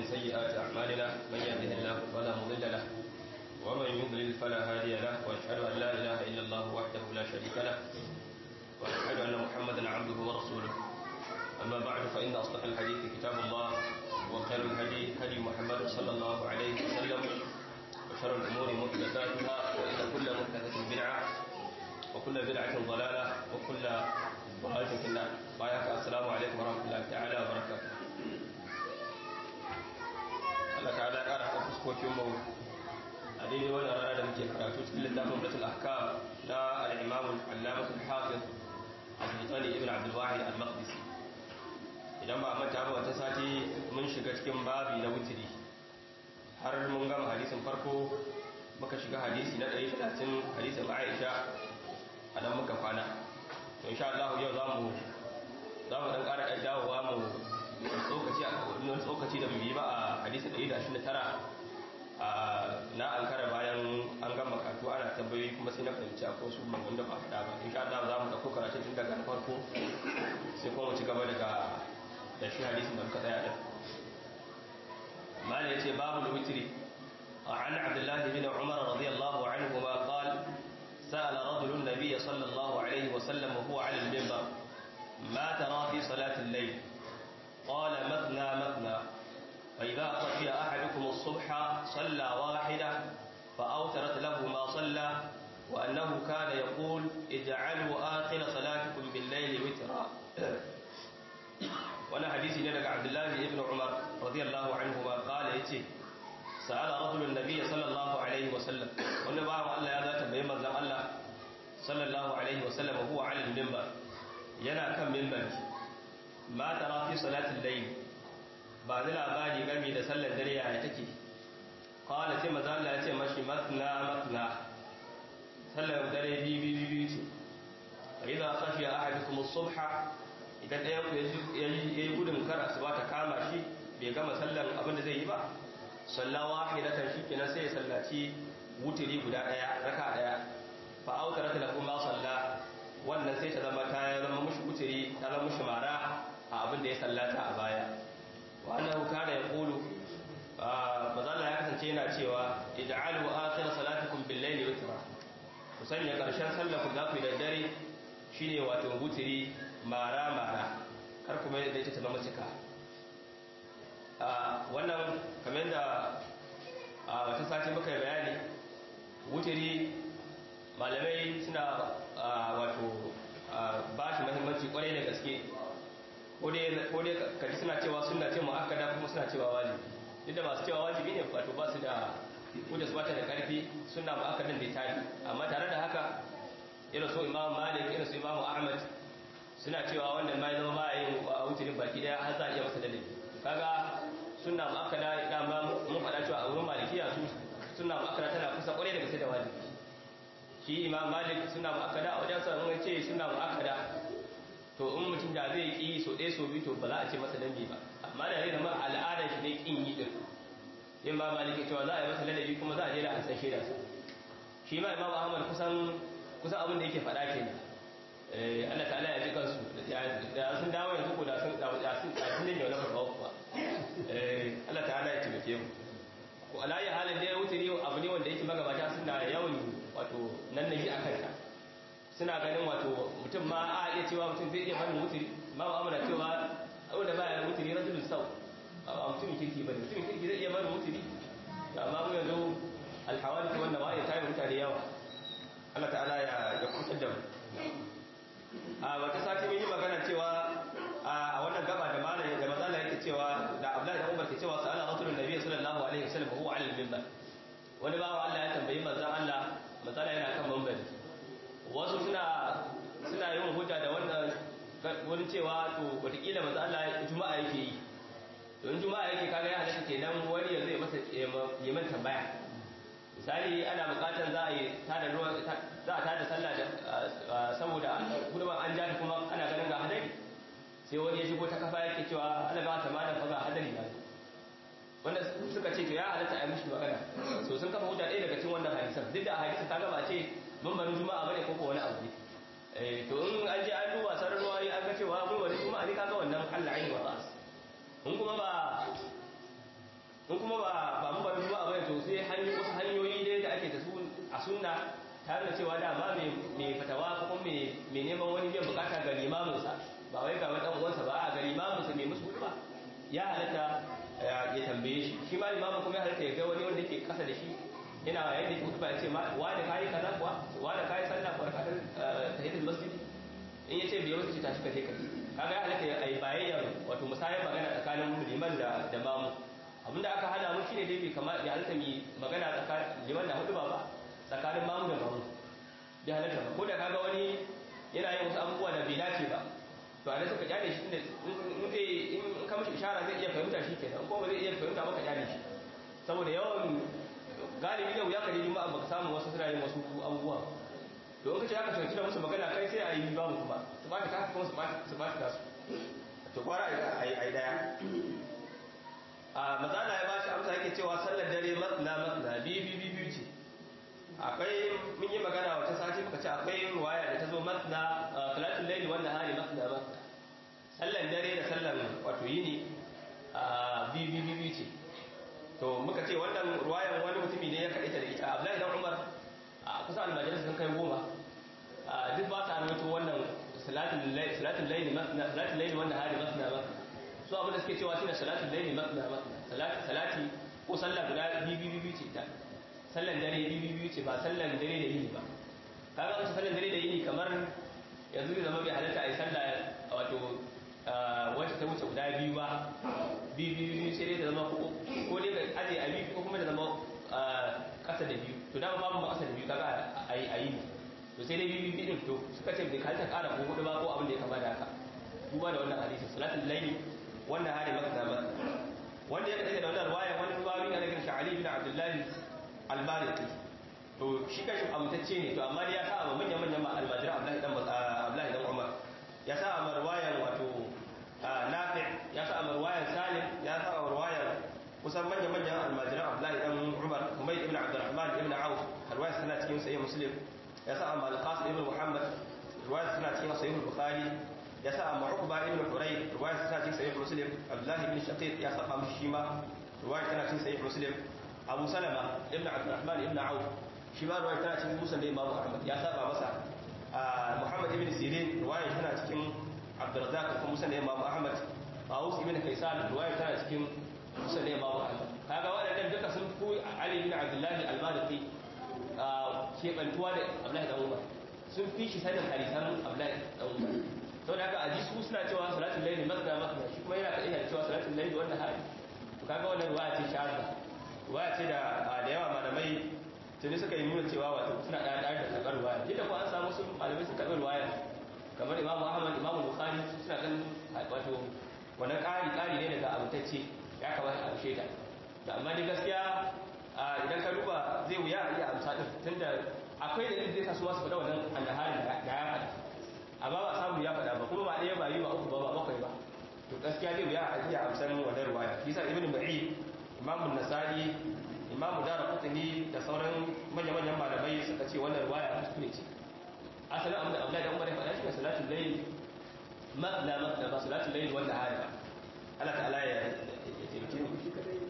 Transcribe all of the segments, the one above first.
ومن سيئات أعمالنا من يهده الله فلا مضل له ومن يضلل فلا هادي له وأشهد أن لا إله إلا الله وحده لا شريك له وأشهد أن محمدا عبده ورسوله أما بعد فإن أصدق الحديث كتاب الله وخير الهدي هدي محمد صلى الله عليه وسلم وشر الأمور محدثاتها وإن كل محدثة بدعة وكل بدعة ضلالة وكل ضلالة في النار بايعك السلام عليكم ورحمة الله تعالى وبركاته Allah ta'ala ya ƙara haɗa fuskokin mu a daidai wannan rana da muke karatu cikin littafin Rasul Ahkam na al-Imam al-Allamah al-Hafiz Abdul ibn Abdul Wahid al-Maqdisi idan ba manta ba wata sati mun shiga cikin babi na wutiri har mun gama hadisin farko muka shiga hadisi na 130 hadisin Aisha a nan muka kwana to insha Allah yau za mu za mu dan ƙara dawowa mu tsokaci a wani tsokaci da bai ba a hadisi 129 na ankara bayan an gama karatu ana tambayoyi kuma sai na fahimci akwai su mangan da ba faɗa ba insha Allah za mu ɗauko karatu tun daga farko sai kuma mu ci gaba daga da shi hadisin da muka tsaya din mala yace babu witri عن عبد الله بن عمر رضي الله عنهما قال سأل رجل النبي صلى الله عليه وسلم وهو على المنبر ما ترى في صلاة الليل قال مثنى مثنى فإذا خشي أحدكم الصبح صلى واحدة فأوترت له ما صلى وأنه كان يقول اجعلوا آخر صلاتكم بالليل وترا وانا حديثي لك عبد الله بن عمر رضي الله عنهما قال يتي سأل رجل النبي صلى الله عليه وسلم وانا بعض الله يا ذات بيما زم الله صلى الله عليه وسلم وهو على المنبر ينا كم منبر ma tara fi salatin layl ba ni labari game da sallar dare ya take qala sai manzo Allah ya ce mashi matna matna sallar dare bi bi bi ce idza khashiya ahadukum as-subha idan ɗayan ku yayi gudun kar asuba ta kama shi bai gama sallar abin da zai yi ba salla wahidatan shikenan sai ya sallaci wutiri guda daya raka daya fa autarat lakum ma salla wannan sai ta zama ta zama mushi wutiri ta zama mushi mara a abin da ya sallata a baya wannan kana ya kulu bazalla ya kasance yana cewa ij'alu akhir salatikum bil layli witra ku sanya karshen sallar ku za ku da dare shine wato wutiri mara mara kar kuma da ita ta zama cika wannan kamar da wata sati muka bayani wutiri malamai suna wato ba shi mahimmanci kwarai da gaske ko dai kaji suna cewa suna ce mu'akkada kuma suna cewa wajibi duk da masu cewa wajibi ne wato ba su da kuda su bata da karfi suna mu'akkadan da tari amma tare da haka irin so imam malik irin su imam ahmad suna cewa wanda ma zama ba yin wutirin baki daya har za a iya masa ladabi kaga suna mu'akkada dama mun faɗa cewa a wurin malikiya su suna mu'akkada tana kusa kwarai da gaske da wajibi shi imam malik suna mu'akkada a wajen sa mun ce suna mu'akkada to in mutum da zai ki so ɗaya so biyu to ba za a ce masa dambi ba amma da zai zama al'adar shi ne kin yi din yin ba maliki cewa za a yi masa ladabi kuma za a je da an san shaida sa shi ma imam ahmad kusan kusan abin da yake faɗa kenan eh Allah ta'ala ya ji kansu da sun dawo yanzu ko da sun da sun da sun ne wala ba ba eh Allah ta'ala ya taimake mu ko alayi halin da ya wuce ne abu ne wanda yake magabata suna yawan wato nan nabi akan ta suna ganin wato mutum ma a iya cewa mutum zai iya barin wuturi ma ba amana cewa wanda ba ya wuturi rajulun sau a mutumin kirki ba mutumin kirki zai iya barin wuturi amma mu yanzu alhawali wanda ba ya tayi mutane yawa Allah ta'ala ya ya kusa da mu a wata sati mun yi magana cewa a wannan gaba da malam da mazala yake cewa da Abdullahi da Umar ke cewa sa'ala rasulun nabiy sallallahu alaihi wasallam huwa ala al-minbar wani bawa Allah ya tambayi manzon Allah manzon yana kan minbari wasu suna suna yin hujja da wannan wani cewa to wataƙila masu Allah juma'a yake yi don juma'a yake kaga ya halatta kenan wani ya zai masa yi man tambaya misali ana buƙatar za a yi tada ruwa za a tada sallah da saboda gudunman an ja kuma ana ganin ga hadari sai wani ya shigo ta kafa yake cewa ana ba ta malam fa ga hadari na wanda suka ce to ya halatta a yi mishi magana so sun kafa hujja ɗaya daga cikin wannan hadisan duk da hadisan ta gaba ce mambarin juma'a bane ko ko wani abu ne eh to in an je an duba sarar ruwa an ga cewa mun wani juma'a ne kaga wannan Allah ayi wa ba'as in kuma ba in kuma ba ba mu ba duba ba to sai hanyoyi wasu hanyoyi dai da ake da su a sunna tare da cewa dama mai fatawa ko kuma mai neman wani biyan bukata ga limaminsa ba wai ga wani dan uwansa ba a ga limaminsa mai musu ba ya halatta ya tambaye shi shi ma limamin kuma ya halatta ya ga wani wanda ke kasa da shi yana yayin da ke hutuba ya ce wani kayi kaza kuwa wani kayi sallah kuwa rakatar tahiyatul masjid in yace bai wata ce tashi kaje kai kaga ya halatta ya yi bayayyar wato musayar magana tsakanin liman da da mamu abinda aka hana mu shine dai bai kamar ya halatta mi magana tsakanin liman da hutuba ba tsakanin mamu da mamu bai halatta ba ko da kaga wani yana yin wasu abubuwa da bai dace ba to a suka kyale shi in zai in ka mishi ishara zai iya fahimta shi kenan ko ba zai iya fahimta ba ka kyale shi saboda yawan galibi da wuya ka je juma'a baka samu wasu suna yin wasu abubuwa to in kace haka sauki da musu magana kai sai a yi ba mu kuma su ba ta kuma su ba su ba ta su to kwara a yi daya a mazana ya bashi amsa yake cewa sallar dare matna matna bi bi bi bi ce akwai mun yi magana wata sati muka ce akwai ruwaya da ta zo matna salatul layli wanda hari matna matna sallan dare da sallan wato yini bi bi bi bi ce to muka ce wannan ruwayan wani mutumi ne ya kaɗaita da ita abdullahi dan umar a kusa almajalis sun kai goma duk ba ta rawaito wannan salatul layli masna salatul layli wanda hari masna masna su abin da suke cewa shine salatul layli masna masna salati salati ko sallah guda biyu biyu ce ta sallan dare biyu biyu ce ba sallan dare da yini ba kaga wasu sallan dare da yini kamar yanzu zai zama bai halatta a yi sallah wato wacce ta wuce guda biyu ba biyu biyu sai dai ta zama ko dai ka aje a biyu ko kuma ta zama kasa da biyu to dama babu kasa da biyu kaga a yi to sai dai biyu biyu din to suka ce bai kalta kara ko hudu ba ko abin da ya kama da haka duba da wannan hadisi salatul layli wannan hari maka da maka wanda ya kaɗai da wannan ruwaya wani ruwawi na daga sha'ali bin abdullahi al-maliki to shi kashi amtacce ne to amma dai ya sa a manyan manyan almajira abdullahi dan abdullahi dan umar ya sa a marwayan wato nafi ya sa a marwayan salim ya sa a marwayan kusan manya-manyan almajiran abdullahi dan umar kuma ibn abdurrahman ibn auf alwaya suna cikin sahih muslim ya sa a malqas ibn muhammad riwaya suna cikin sahih bukhari ya sa a ma'uqba ibn huray riwaya suna cikin sahih muslim abdullahi ibn shaqiq ya saba mishi shi ma riwaya tana cikin sahih muslim abu salama ibn abdurrahman ibn auf shi ma riwaya tana cikin musan da imam ahmad ya saba masa Muhammad ibn Sirin riwaya tana cikin Abdurrazzaq kuma musan da Imam Ahmad Awus ibn Kaysan riwaya tana cikin musan da Imam Ahmad kaga waɗannan duka sun fi Ali ibn Abdullah al-Maliki ke bantuwa da Abdullah da Umar sun fi shi sanin hadisan Abdullah da Umar saboda haka aji su suna cewa salatul layli masna masna shi kuma yana kadai cewa salatul layli wannan hali to kaga wannan riwaya ce shahada riwaya ce da da yawa malamai tuni suka yi nuna cewa wato suna ɗaya ɗaya da karɓar ruwaya duk da kuma an samu sun malamai sun karɓar ruwaya kamar imamu ahmad imamu bukhari suna ɗan wato wannan ƙari ƙari ne daga abutacce ya kamata a amshe ta da amma dai gaskiya idan ka duba zai wuya a iya amsa ɗin tunda akwai da zai sa su masu faɗa wannan annaharin da ya faɗa amma ba samu ya faɗa ba kuma ba ɗaya ba yi ba uku ba ba bakwai ba to gaskiya zai wuya a iya amsan wannan ruwaya kisa ibnu ma'i imamu nasa'i imamu dara kutuni da sauran manya-manyan malamai suka ce wannan ruwaya kuskure ce asalin abin da abdullahi da umar ya faɗa shi ne salatul layl matla matla ba salatul layl wanda hali ba Allah ta'ala ya taimake mu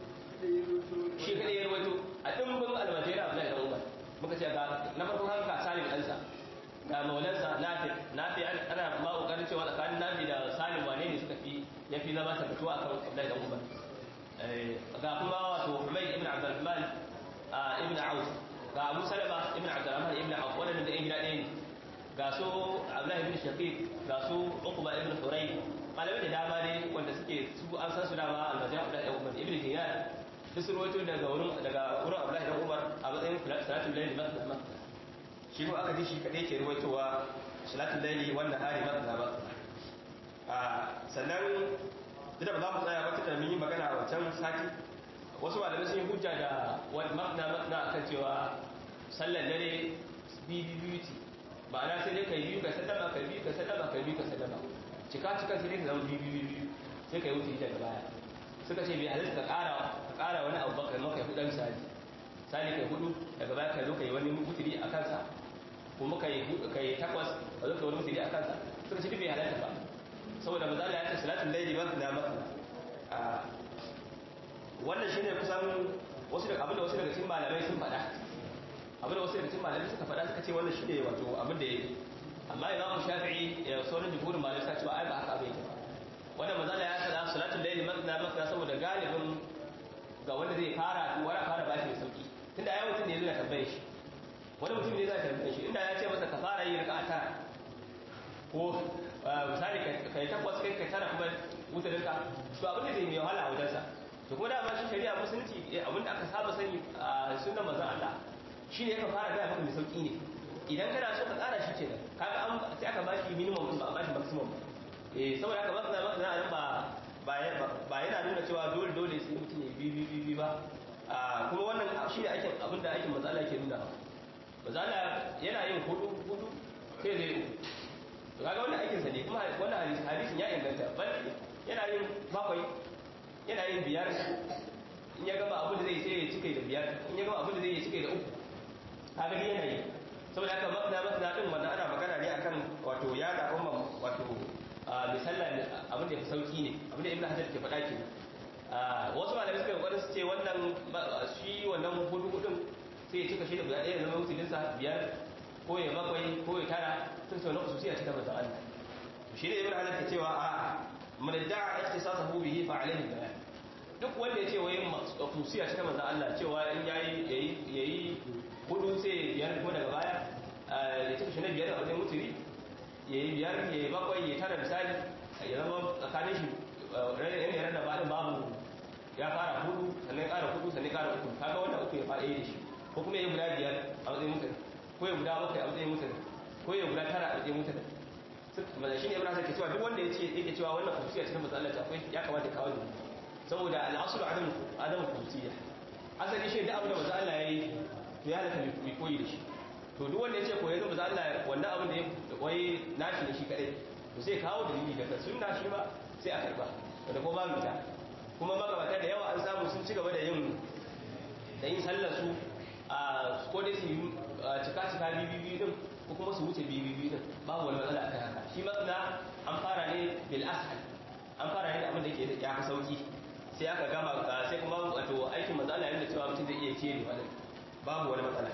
shi kadai ya rawaito a dimbin almajira abdullahi da umar muka ce ga na farko haka salim ɗansa ga maulansa nafi nafi ana ma kokarin cewa tsakanin nafi da salim wane ne suka fi ya fi zama tabbatuwa akan abdullahi da umar ga kuma wato Humayd ibn Abdurrahman ibn Auf ga Abu Salama ibn Abdurrahman ibn Auf wannan da gida ɗaya ne ga su Abdullah ibn Shaqiq ga su Uqba ibn Huray malamai da dama ne wanda suke su an san su dama al-Majah Abdullah ibn Umar ibn Dinar duk sun rawaito daga wurin daga wurin Abdullah ibn Umar a matsayin salatul layl masna masna shi ko aka ji shi kadai ke rawaitowa salatul layl wannan hari masna masna sannan duk da ba za mu tsaya ba tunda mun yi magana a wancan sati wasu malamai sun yi hujja da wani makna makna akan cewa sallan dare biyu biyu ce ba na sai dai kai biyu ka sallama kai biyu ka sallama kai biyu ka sallama cika cika sai dai ka zama biyu biyu biyu sai kai wuce daga baya suka ce bai halitta ka ƙara ka ƙara wani abu ba kai maka hudu misali misali kai hudu daga baya kai zo kai wani mutiri a kansa kuma kai kai takwas ka zo kai wani mutiri a kansa suka ce bai halatta ba saboda mazala ya ce salatul laili ba na maka wannan shine kusan wasu da abin da wasu daga cikin malamai sun faɗa abin da wasu daga cikin malamai suka faɗa suka ce wannan shine wato abin da yake amma imamu shafi'i ya sauran jumhurin malamai suka ce ai ba haka abin yake wannan manzala ya sada salatul layli masna masna saboda galibin ga wanda zai fara wara fara bashi da sauki tunda ai mutum ne zai tambaye shi wani mutum ne zai tambaye shi inda ya ce masa ka fara yi raka'a tara ko misali kai takwas kai ka tara kuma wutarin ka to abin da zai mai wahala a wajensa to kuma dama shi shari'a musulunci abin da aka saba sani a sunan manzon Allah shi ne ka fara gaya maka mai sauki ne idan kana so ka tsara shi kenan kaga an sai aka bashi minimum ba a bashi maximum eh saboda haka masana masana nan ba ba yana nuna cewa dole dole sai mutum ya bi bi bi ba kuma wannan shi ne aikin abin da aikin matsala ke nuna matsala yana yin hudu hudu sai zai uku to kaga wannan aikinsa ne kuma wannan hadisin ya inganta bal yana yin bakwai yana yin biyar in ya gama abin da zai sai ya cike da biyar in ya gama abin da zai ya cike da uku kaga ni yana yi saboda haka masana masana din wanda ana magana ne akan wato ya da umma wato misalla abin da ya fi sauki ne abin da ibn hajar ke faɗa ke wasu malamai suka yi su ce wannan shi wannan hudu hudun sai ya cika shi da guda ɗaya zama mutulinsa biyar ko ya bakwai ko ya tara sun sau na kusurciya cikin mazan Allah shi ne ibn hajar ke cewa a man da'a ikhtisasahu bihi fa alayhi bayan duk wanda ya ce wai kusurciya cikin mazan Allah cewa in yayi yayi hudu sai biyar kuma daga baya ya cika shi na biyar a wajen mutuli ya yi biyar ya yi bakwai ya tara misali ya zama tsakanin shi ranar yanar da baɗin babu ya fara hudu sannan ƙara hudu sannan ƙara uku kaga wanda uku ya fara yi da shi ko kuma ya guda biyar a matsayin mutane ko ya guda bakwai a matsayin mutane ko ya guda tara a matsayin mutane maza shi ne ibn hasan ke cewa duk wanda ya ce yake cewa wannan kusiya cikin matsalar ta akwai ya kamata kawo ne saboda al'asulu adam adam kusiya asali shi da abu da maza Allah ya yi to ya halatta mai koyi da shi to duk wanda ya ce koyi zama Allah wannan abin da ya koyi nashi da shi kadai to sai kawo dalili daga sunna shi ba sai a karba da kuma ba mita kuma magabata da yawa an samu sun ci gaba da yin da yin sallar su a ko dai su cika cika bibibi din ko kuma su wuce bibibi din babu wani matsala akan haka shi matsala an fara ne bil ashal an fara ne da abin da yake ya fi sauki sai aka gama sai kuma wato aikin matsala yana cewa mutum zai iya kere wani babu wani matsala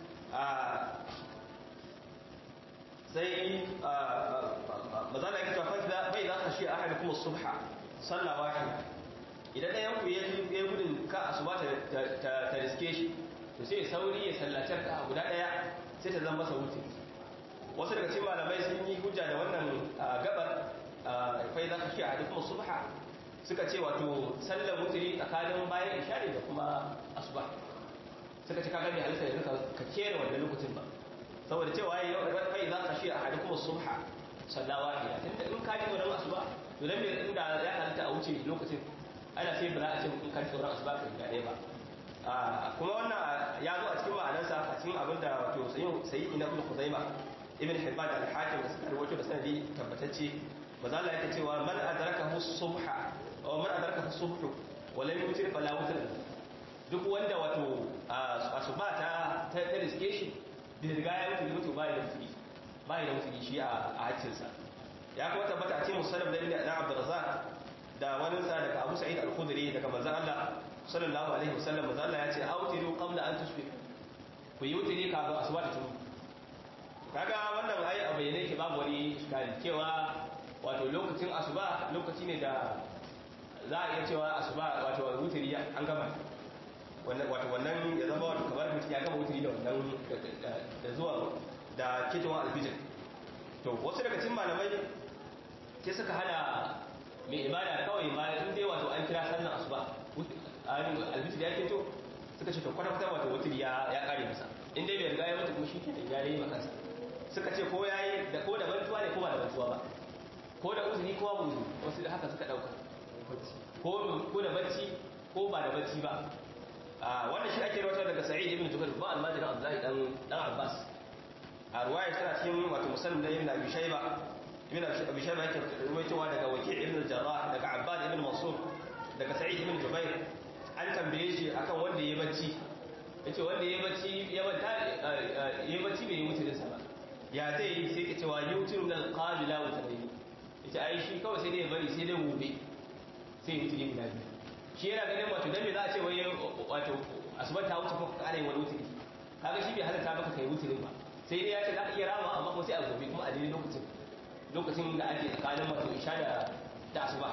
sai mazana yake cewa fasa bai za ka shi a hada kuma subha sallah wahid idan ɗayan ku ya gudun ka asuba ta riske shi to sai sauri ya sallacar ka guda ɗaya sai ta zama masa wuce wasu daga cikin malamai sun yi hujja da wannan gabar fai za ka shi a hada kuma subha suka ce wato sallar mutuli tsakanin bayan ishari da kuma asuba suka ce kaga bai halitta yanzu ka kera wannan lokacin ba saboda cewa yayi kai za ka shi a hadu kuma subha sallawa ne tunda in ka ji wannan asuba to dan bai inda ya halitta a wuce lokacin ana sai ba za a ce in ka ji sauran asuba ka ga ba a kuma wannan ya zo a cikin ma'anarsa a cikin abin da wato sayi ina ibn khuzaima ibn hibban al-hakim da suka rawaito da sanadi tabbatacce maza Allah yake cewa man adrakahu subha aw man adrakahu subhu wa lam yutir fala wutir duk wanda wato asuba ta ta riske shi da riga ya mutu mutu bai da mutu bai da mutu shi a haccinsa ya kuma tabbata a cikin musallam da ibn Abdurrazzaq da wani sa daga Abu Sa'id al-Khudri daga manzon Allah sallallahu alaihi wasallam manzon Allah ya ce autiru qabla an tusbih ku yi wutiri kafin asuba ta tumu kaga wannan ai a bayyane ke babu wani iskali cewa wato lokacin asuba lokaci ne da za a iya cewa asuba wato wutiri an gama wato wannan ya zama wato kamar mutum ya gama wuturi da wannan da zuwa da ketowar alfijir to wasu daga cikin malamai ke suka hana mai ibada kawai ma in dai wato an kira sallan asuba alfijir ya keto suka ce to kwata-kwata wato wuturi ya kare masa in dai bai riga ya mutu kuma shi ke ya yi makansa suka ce ko ya yi da ko da bantuwa ne ko ba da bantuwa ba ko da uzuri ko ba uzuri wasu da haka suka dauka ko da bacci ko ba da bacci ba wannan shi ake rawatar daga sa'id ibn jubair ba almajiri abdullahi dan dan abbas a ruwaya tana cikin wato muslim da ibn abi shayba ibn abi shayba yake rawaitowa daga waki' ibn jarrah daga abbad ibn mansur daga sa'id ibn jubair an tambaye shi akan wanda ya bacci yace wanda ya bacci ya banta ya bacci bai mutu da ba ya zai yi sai ka cewa yutir min alqabila wa tabayyin yace ai shi kawai sai dai bari sai dai gobe sai mutu ne guda biyu shi yana ganin wato dan me za a ce wai wato asuba ta wuce ko ka ƙara yin wani wuturi kaga shi bai halatta maka kai wuturin ba sai dai ya ce za ka iya rama amma kuma sai a gobe kuma a daidai lokacin lokacin da ake tsakanin wato isha da da asuba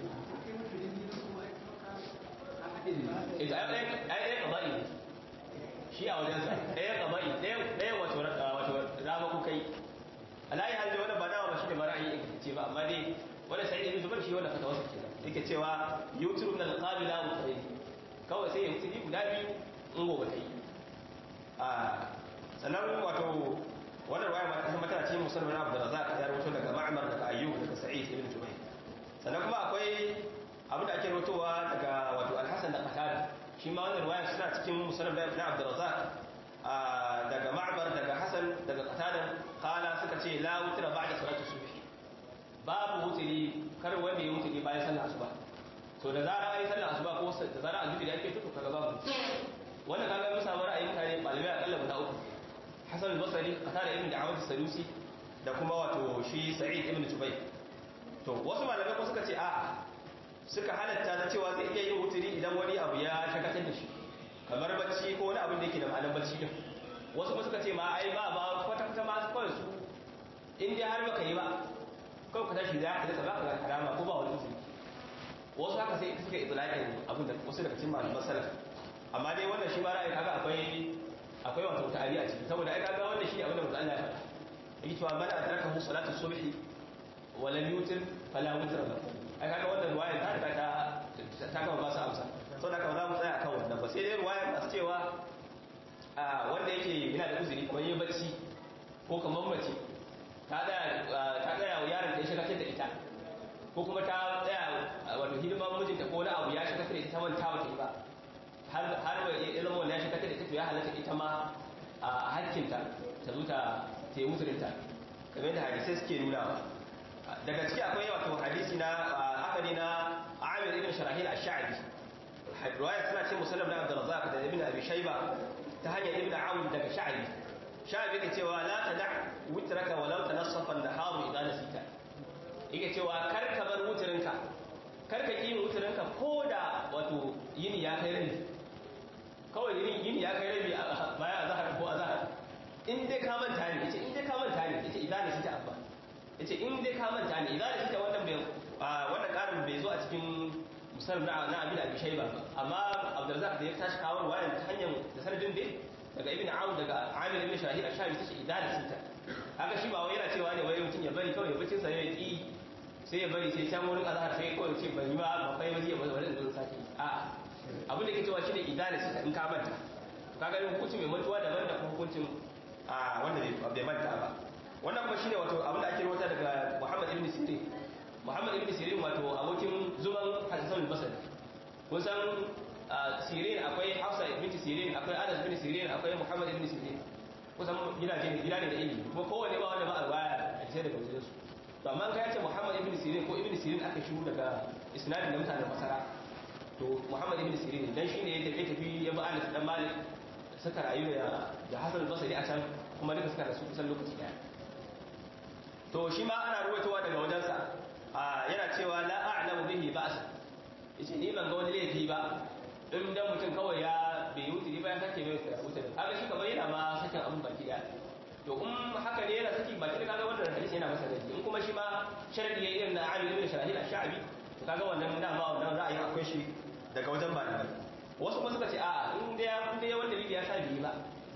ita ai ɗaya ƙaba'i ne shi a wajensa ɗaya ƙaba'i ɗaya wato rama ku kai alayi hajji wani ba nawa ba shi da ba ra'ayi ce ba amma dai wani sai ibn zubair shi wanda fata wasu kenan yake cewa yutru min al-qabila wa qari kawai sai ya mutuni guda biyu in gobe kai a sannan wato wannan ruwaya ma ta mata ce musulman Abu Razzaq ya rawaito daga Ma'mar daga Ayyub daga Sa'id ibn Jubayr sannan kuma akwai abin da ake rawaitowa daga wato Al-Hasan da Qatada shi ma wannan ruwaya suna cikin musulman na Abu Razzaq daga Ma'mar daga Hasan daga Qatada kala suka ce la wutra ba'da salati subh babu wuturi kar wanda ya wuturi bayan sallar asuba to da zara ai sallar asuba ko da zara aljubi da ake tuto kaga babu wannan kaga mun samu ra'ayin mutane malamai akalla guda uku Hassan al-Basri Qatada ibn Da'awat as-Sadusi da kuma wato shi Sa'id ibn Jubayr to wasu malamai ko suka ce a suka halatta na cewa zai iya yin wuturi idan wani abu ya shakatar da shi kamar bacci ko wani abin da yake da ma'anar bacci din wasu kuma suka ce ma ai ba ba kwata kwata ma kawai su in dai har baka yi ba kawai ka tashi za ka da ba ka ga karama ko ba wani uzuri wasu haka sai suka yi itlaqin abin da wasu daga cikin malaman salaf amma dai wannan shi ba ra'ayi kaga akwai akwai wato ta'ari a ciki saboda ai kaga wannan shi abin da manzo Allah ya faɗa yake cewa man adraka hu salatu subhi wa lam yutir fala witra lahu ai kaga wannan ruwaya ta riga ta ta kama ba su amsa saboda haka ba za mu tsaya akan wannan ba sai dai ruwaya masu cewa a wanda yake yana da uzuri kamar yin bacci ko kamar mace ta tsaya wa yaron ta ya shagatar da ita ko kuma ta tsaya wato hidima mijinta ko wani abu ya shagatar da ita manta wata yi ba har ya zama wanda ya shagatar da ita to ya halatta ita ma a hakkinta ta zo ta yi musulunta kamar da hadisai suke nunawa daga ciki akwai wato hadisi na akari na amir ibn sharahil ash-sha'bi riwaya tana ce musallam da abdurrazzaq da ibn abi shayba ta hanyar ibn aun daga sha'bi sha'bi ke cewa la tada witraka walau tanassafa an-nahar idan nasita yake cewa kar ka bar wutrinka kar ka yi wutrinka koda wato yini ya kai rabi kawai yini yini ya kai rabi bayan azhar ko azhar in dai ka manta ne yace in dai ka manta ne yace idan nasita abba yace in dai ka manta ne idan nasita wannan bai wannan karin bai zo a cikin musallam na na abin abi shayba amma abdurrazzaq da ya tashi kawo wayan ta hanyar da sanadin dai daga ibn aun daga amir ibn shahid ash-shabi tace idana sita haka shi ba wai yana cewa ne wai mutum ya bari kawai bacin sa ya ki sai ya bari sai can wurin azhar sai kawai ce ban yi ba ba kai wani ya bari wani da sake a abin da ke cewa shine idana sita in ka manta kaga hukunci mai mantuwa daban da hukuncin a wanda bai manta ba wannan kuma shine wato abin da ake rawaita daga Muhammad ibn Sirin Muhammad ibn Sirin wato abokin zuman Hassan al-Basri kun san Sirin akwai Hafsa ibn Sirin akwai Anas ibn Sirin akwai Muhammad ibn Sirin kusan gidaje ne gida ne da ilimi kuma kowanne ba wanda ba a baya a sai daga wajen su to amma kai ce Muhammad ibn Sirin ko ibn Sirin aka shiru daga isnadin da mutanen Basra to Muhammad ibn Sirin dan shine ya tafi tafi ya ba Anas dan Malik suka rayu da da Hassan al-Basri a can kuma duka suka rasu kusan lokaci daya to shi ma ana ruwaitowa daga wajensa yana cewa la a'lamu bihi ba's yace ni ban ga wani laifi ba in dan mutum kawai ya bai wuce ba ya sake mai wuce kaga shi kamar yana ma sakin abun baki da to in haka ne yana saki baki da kaga wannan hadisi yana masa laifi in kuma shi ma sharadi yayin irin na Ali ibn Shahid al-Sha'bi to kaga wannan dama wannan ra'ayin akwai shi daga wajen malamai wasu kuma suka ce a in da in da wanda lili ya sa biyi ba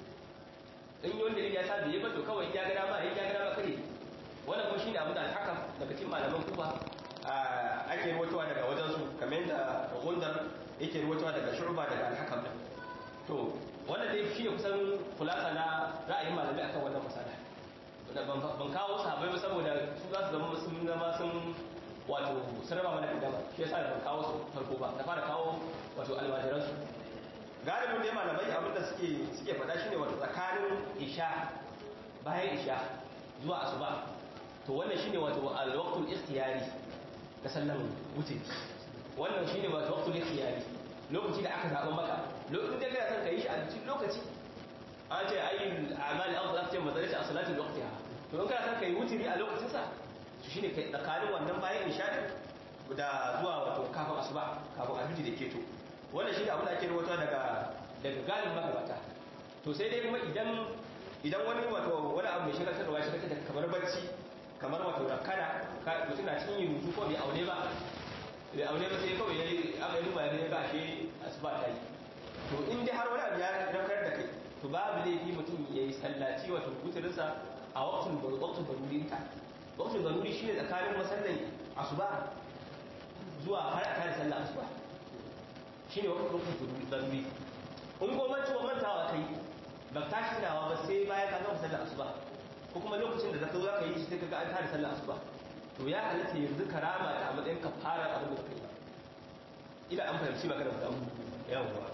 in wanda lili ya sa biyi ba to kawai ya ga dama ya ga dama kare wannan kuma shine abin da al-hakam daga cikin malaman kufa ake ruwatowa daga wajensu kamar yadda gundar yake ruwatowa daga shu'ba daga al-hakam din to wannan dai shine kusan kulasa na ra'ayin malami akan wannan masala ban kawo sahabbai ba saboda su za su zama sun zama sun wato sun raba mana kadama shi yasa ban kawo su farko ba na fara kawo wato almajiran su galibin dai malamai abinda suke suke faɗa shine wato tsakanin isha bayan isha zuwa asuba to wannan shine wato al-waqtul ikhtiyari da sallan wuce wannan shine wato waqtul ikhtiyari lokaci da aka zaba maka lokacin da kana son ka yi shi a cikin lokaci an ce ayyul a'mal afdal ce madarasa a salatin waqtiha to in kana son ka yi wutiri a lokacin sa to shine kai tsakanin wannan bayan isha da zuwa wato kafin asuba kafin alfiji da keto wannan shi ne abin da ake rawaito daga daga galin magabata to sai dai kuma idan idan wani wato wani abu mai shagaltarwa shi kake kamar bacci kamar wato rakana mutum na cikin yin rubutu ko bai aune ba bai aune ba sai kawai yayi aka yi duba ya ga ashe asuba ta yi to in dai har wani abu ya rakar da kai to babu laifi mutum ya yi sallaci wato wutirinsa a waktin waktin barurinta waktin baruri shine tsakanin masallan asuba zuwa har a kare sallar asuba shine waktin baruri in gwamnati wa mantawa kai ba ta shi nawa ba sai bayan ka gama sallar asuba ko kuma lokacin da zaka zo zaka yi shi sai kaga an tare sallar asuba to ya halatta yanzu karama ta a matsayin ka fara abin da kai ila an fahimci magana da mu yawa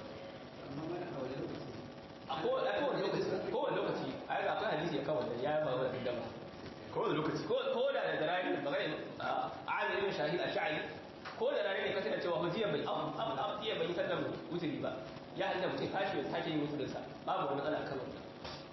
a kowane lokaci kowane lokaci a yi akwai hadisi ya kawo da ya yi ba wani gaba kowane lokaci ko da da rani da magana a alimin shahid a sha'ari ko da rani ne ka tana cewa hujjiya bai iya bai sallar wuturi ba ya hada mutum tashi ya sake yin wuturinsa babu wani matsala kan wannan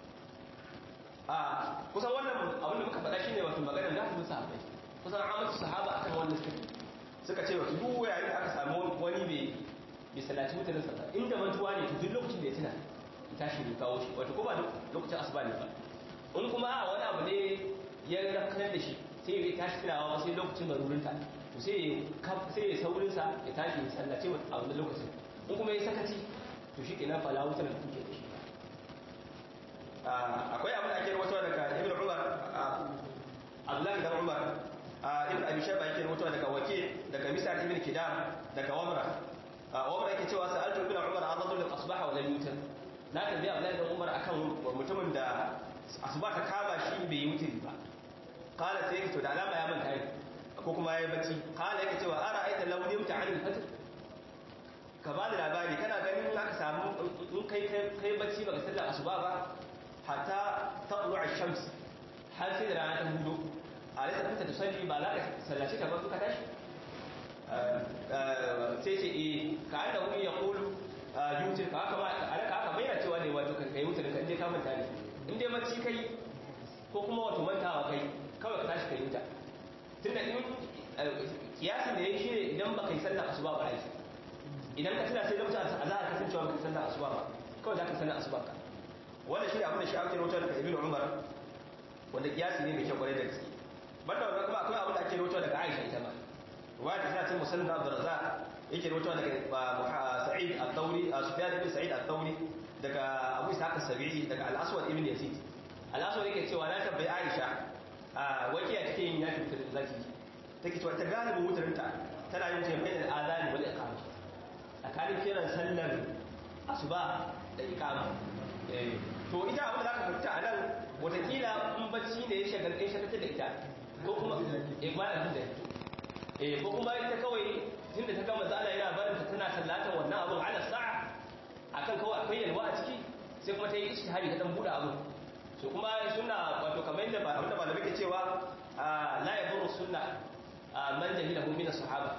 a kusan wannan abin da muka faɗa shine wato maganar da su sahabbai kusan amatu sahaba akan wannan suka suka ce wato duk yayin da aka samu wani mai bai sallaci wuturinsa ba inda mantuwa ne to duk lokacin da ya tuna ya tashi ya kawo shi wato ko ba lokacin asuba ne ba in kuma a wani abu ne ya rafkanar da shi sai ya tashi tunawa sai lokacin marurinta to sai ya saurinsa ya tashi ya sallace a wani lokacin in kuma ya sakaci to shi kenan fala wutar da kuke da shi akwai abin da ake rawato daga ibn umar abdullahi dan umar ibn abi shayba yake rawato daga waki daga misal ibn kidam daga wamra wamra yake cewa sa'altu ibn umar an rajul asbaha wa lam yutir na tambaye abdullahi dan umar akan mutumin da asuba ta kama shi bai yi mutiri ba kala sai yake to da alama ya manta ne ko kuma ya yi bacci kala yake cewa ara aita law nimta an al-fajr ka ba da labari kana ganin aka samu in kai kai bacci baka sallar asuba ba hatta taqlu ash-shams har sai da rana ta hudo a rasa kanta da salli ba za ka sallace ta ba ka tashi sai ce eh ka anda wani ya kulu yutir ka haka ba alaka haka bayyana cewa ne wato kai wutar ka inda ka manta ne in dai bacci kai ko kuma wato mantawa kai kawai ka tashi kai wuta tunda in kiyasin da yake shine idan baka yi sallar asuba ba ai idan ka tuna sai lokacin azhar ka san cewa baka sallar asuba ba kawai za ka sallar asuba ka wannan shi ne abin da shi ake rawatar daga ibn umar wanda kiyasi ne mai kyau kwarai da gaske banda wannan kuma akwai abin da ake rawatar daga aisha ita ma ruwaya ta tana musallin abdur razzaq yake rawatar daga sa'id al-thawri sufyan ibn sa'id al-thawri daga abu ishaq as-sabi'i daga al-aswad ibn yazid al-aswad yake cewa na tabbai aisha wakiya take yin yaki da zaki take cewa ta galibin wutarinta tana yin tafiya da azani wal iqama tsakanin kiran sallar asuba da iqama to ita abin da aka fita a nan watakila in bacci ne ya shagalta ya shagalta da ita ko kuma ikmanin da eh ko kuma ita kawai tunda ta gama zala yana barin ta tana sallatan wannan abin ala sa'a akan kawai akwai yalwa a ciki sai kuma ta yi ishtihari ta dan buɗe abin so kuma sunna wato kamar yadda ba abinda malamai ke cewa la yadurru sunna man jahilahu min as-sahaba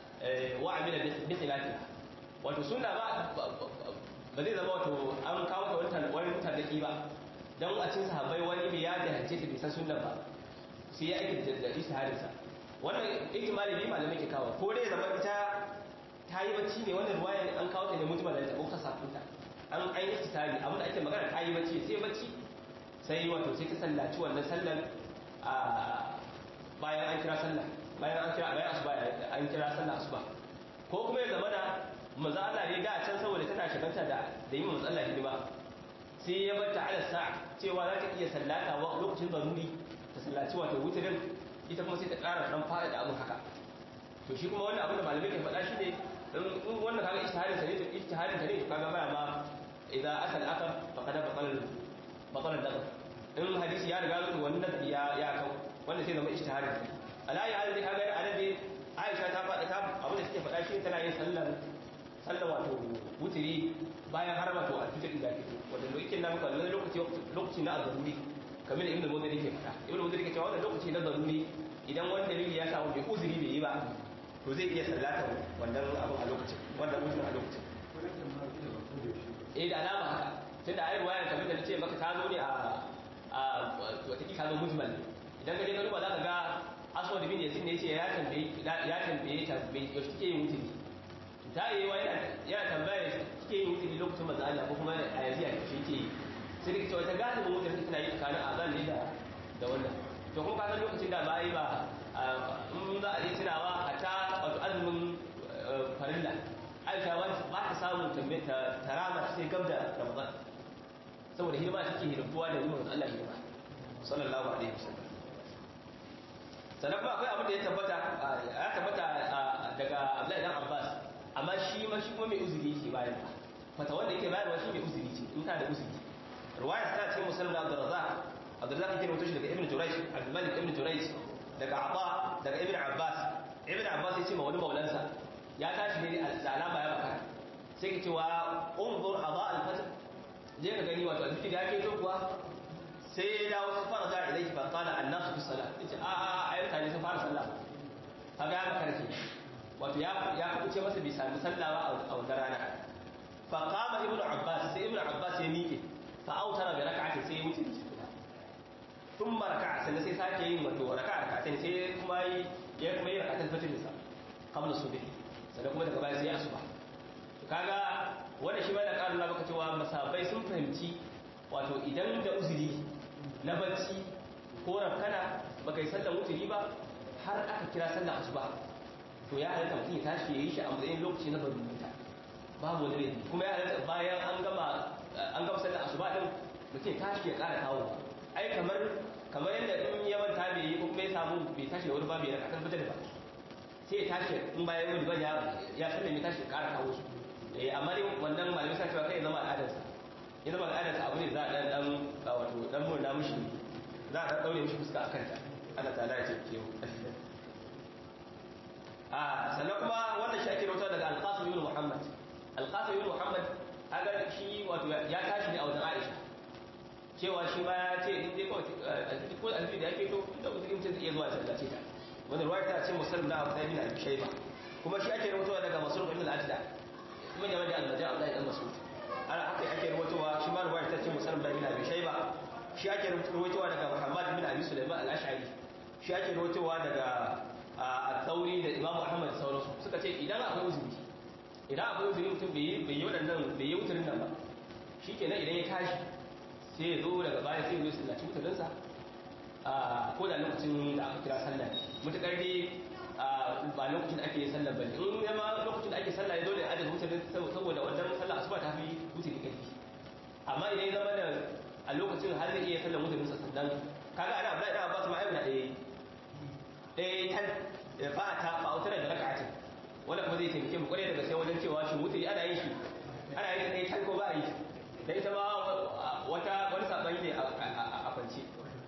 wa amila bi khilafiha wato sunna ba ba zai zama wato an kawo ta wani tarnaki ba don a cin sahabbai wani bai ya jahance ta bisa sunna ba sai ya aiki da ishharinsa wannan ihtimali ne malamai ke kawo ko dai zama ita ta yi bacci ne wannan ruwayan an kawo ta ne mutum da ta ko ta sakunta an an yi istitari abin da ake magana ta yi bacci sai bacci sai wato sai ta sallaci wannan sallar a bayan an kira sallah bayan an kira bayan asuba an kira sallah asuba ko kuma ya zama da manzo Allah ne da can saboda tana shiganta da da yi manzo Allah hidima sai ya bar ta ala sa'a cewa za ta iya sallata wa lokacin zaruri ta sallaci wato wutirin ita kuma sai ta ƙara dan fara da abin haka to shi kuma wannan abin da malamai ke faɗa shi ne in wannan kaga ijtihadin sa ne to ijtihadin ta ne to kaga baya ma idan asal akar faqad baqal baqal daga in hadisi ya riga zuwa wannan ya ya kau wannan sai zama ijtihadin alayi halin kaga annabi Aisha ta faɗa ta abin da take faɗa shi tana yin sallar sallar wato wutiri bayan har wato a fitar da fito wanda lokacin da muka wani lokaci lokaci na azaruri kamar da ibnu mudiri yake fada ibnu mudiri yake cewa wannan lokaci na zaruri idan wani dalili ya samu bai uzuri bai yi ba to zai iya sallata wannan abin a lokacin wannan mutum a lokacin eh da alama haka tunda ayi ruwaya kamar da nace maka ta zo ne a a wata kika zo mujmal idan ka je ka duba za ka ga aswad bin yasin ne yace ya tambaye ya tambaye ta bai yaushe take yin wutiri ta yi wa yana tambaya kike yin wuturi lokacin manzo Allah ko kuma a yanzu ya shi ke sai da cewa ta gane mun wuturi tana yi tsakanin azan ne da da wannan to kuma kasan lokacin da ba yi ba in za a yi tunawa a ta wato azumin farilla aisha ba ta samun ta rama sai gab da ramadan saboda hidima take hidimtuwa da yi manzo Allah hidima sallallahu alaihi wasallam sannan kuma akwai abin da ya tabbata ya tabbata daga Abdullahi dan Abbas amma shi ma shi kuma mai uzuri yake bayan ba fata wanda yake bayarwa shi mai uzuri ce in ka da uzuri ruwaya ta ce musallam da Abdurrazzaq Abdurrazzaq yake rubuta shi daga Ibn Jurayj Abdul Malik Ibn Jurayj daga Aba daga Ibn Abbas Ibn Abbas ya ce ma wani maulansa ya tashi ne da alama ya baka sai ka cewa unzur Aba al-Fajr je ka gani wato alfiti da yake to kuwa sai ya dawo sun fara zuwa ilaihi fa qala annasu fi salat yace a a ayyuka ne sun fara sallah kaga ya makarki wato ya ya kuce masa bi sami sallah ba a wannan rana fa qama ibnu abbas sai ibnu abbas ya miƙe fa autara bi rak'atin sai ya wuce da shi thumma raka'a sai sai sake yin wato raka'a raka'atin sai kuma yi ya kuma yi raka'atin fajr sa qabla subhi sannan kuma daga baya sai ya asuba kaga wanda shi ma da ƙarin maka cewa masabai sun fahimci wato idan da uzuri na bacci ko rafkana ba kai sallar wuturi ba har aka kira sallar asuba to ya halatta mutum ya tashi ya yi shi a matsayin lokaci na barubuta babu wani laifi kuma ya halatta bayan an gama an gama sallar asuba din mutum ya tashi ya ƙara kawo ai kamar kamar yadda in ya manta bai yi ko kuma ya samu bai tashi da wani ba bai raka kan fitar da ba sai ya tashi in bayan wani ba ya ya sallar ya tashi ya ƙara kawo su eh amma dai wannan malamai sa cewa kai ya zama al'adarsa ya zama al'adarsa abu ne za a dan dan wato dan murna mushi za a dan daure mushi fuska akan ta Allah ta'ala ya ce ke a sannan kuma wannan shi ake rawaito daga al-Qasim ibn Muhammad al-Qasim ibn Muhammad aga shi wato ya tashi ne a wajen Aisha cewa shi ma ya ce in dai kawai ko alfi da yake to da mutum mutum zai iya zuwa sallace ta wannan ruwaya ta ce musallam da Abu Talib bin Abi Shayba kuma shi ake rawaito daga Masruq ibn al-Ajda kuma da wanda Allah ja Abdullahi dan Mas'ud ana haka ake rawaitowa shi ma ruwaya ta ce musallam da bin Abi Shayba shi ake rawaitowa daga Muhammad bin Abi Sulaiman al-Ash'ari shi ake rawaitowa daga a tsauri da Imam Ahmad da sauransu suka ce idan akwai uzuri idan akwai uzuri mutum bai yi waɗannan bai yi wuturin nan ba shi kenan idan ya tashi sai ya zo daga baya sai ya zo sallaci wuturinsa ko da lokacin da aka kira sallah mutukar dai ba lokacin da ake sallah ba in ya ma lokacin da ake sallah ya dole adadin wuturin saboda wannan sallah asuba ta fi wuturi ƙarfi amma idan ya zama da a lokacin har zai iya sallah wuturinsa sannan kaga ana Abdullahi da Abbas ma ayyuna ɗaya ɗaya tan fa'ata fa'autar da raka'atin wanda kuma zai taimake mu kwarai daga sai wajen cewa shi wuturi ana yin shi ana yin ɗaya tan ko ba a yi da ita ma wata wani saɓani ne a kwance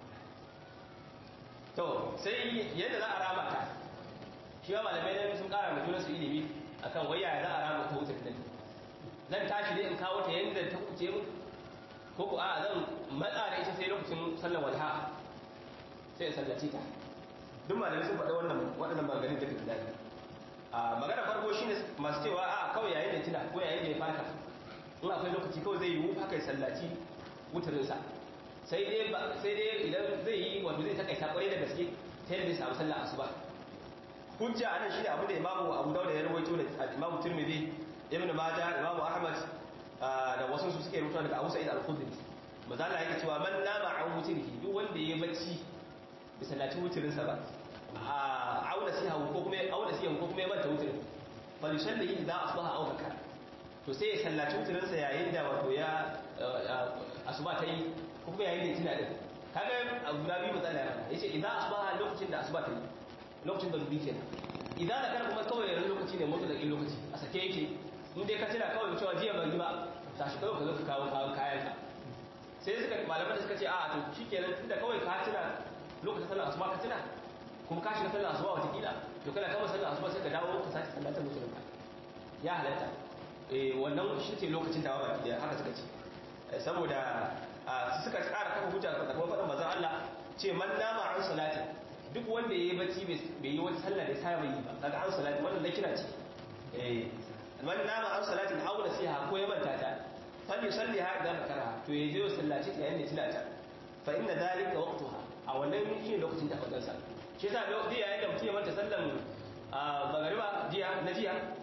to sai yadda za a rama ta shi ma malamai ne sun ƙara mutu su ilimi akan waya za a rama ta wutar din zan tashi ne in kawo ta yadda ta kuce mu ko ku a zan matsa da ita sai lokacin sallar walha sai in sallace ta duk malamai sun faɗa wannan waɗannan maganin da fita daɗi a magana farko shine masu cewa a kawai yayin da tuna ko yayin da ya fata in akwai lokaci kawai zai yi haka ya sallaci wutarinsa sai dai sai dai idan zai yi wato zai takaita kwarai da gaske ta yadda zai samu sallar asuba hujja anan shine abu da imamu abu dauda ya rawaito da imamu tirmidhi ibn majah imamu ahmad da wasu su suke rubuta daga abu sa'id al-khudri maza Allah yake cewa man nama an wutirhi duk wanda ya bacci bai sallaci wutirinsa ba a auna siya ko kuma auna siya ko kuma ya manta wutirin fa yusalli idza asbaha aw bakara to sai ya sallaci wutirinsa yayin da wato ya asuba ta yi ko kuma yayin da ya tuna din kaga abu da biyu matsala ya yace idza asbaha lokacin da asuba ta yi lokacin da zubi kenan idan da kar kuma kawai yaran lokaci ne mutu da lokaci a sake yake in dai ka tuna kawai cewa jiya ban yi ba tashi kawai ka zo ka kawo kayan ka sai suka malaman da suka ce a to shikenan tunda kawai ka tuna lokacin sallar asuba ka tuna kuma ka shiga sallar asuba wata kila to kana kama sallar asuba sai ka dawo ka sake sallatar musulun ka ya halatta eh wannan shi ce lokacin dawa baki da haka suka ce saboda suka tsara kafa hujja da kuma faɗin manzon Allah ce man nama an salati duk wanda yayi bacci bai yi wata sallar da saba yi ba daga an salati wannan nakira ce eh man nama an salati aw nasiha ko ya manta ta fal yusalli ha idan makara to yaje ya sallaci ta yayin da tilata fa inna dalika waqtuha a wannan shi lokacin da fadan sa shi yasa da yayin da mutum ya manta sallan magariba jiya na jiya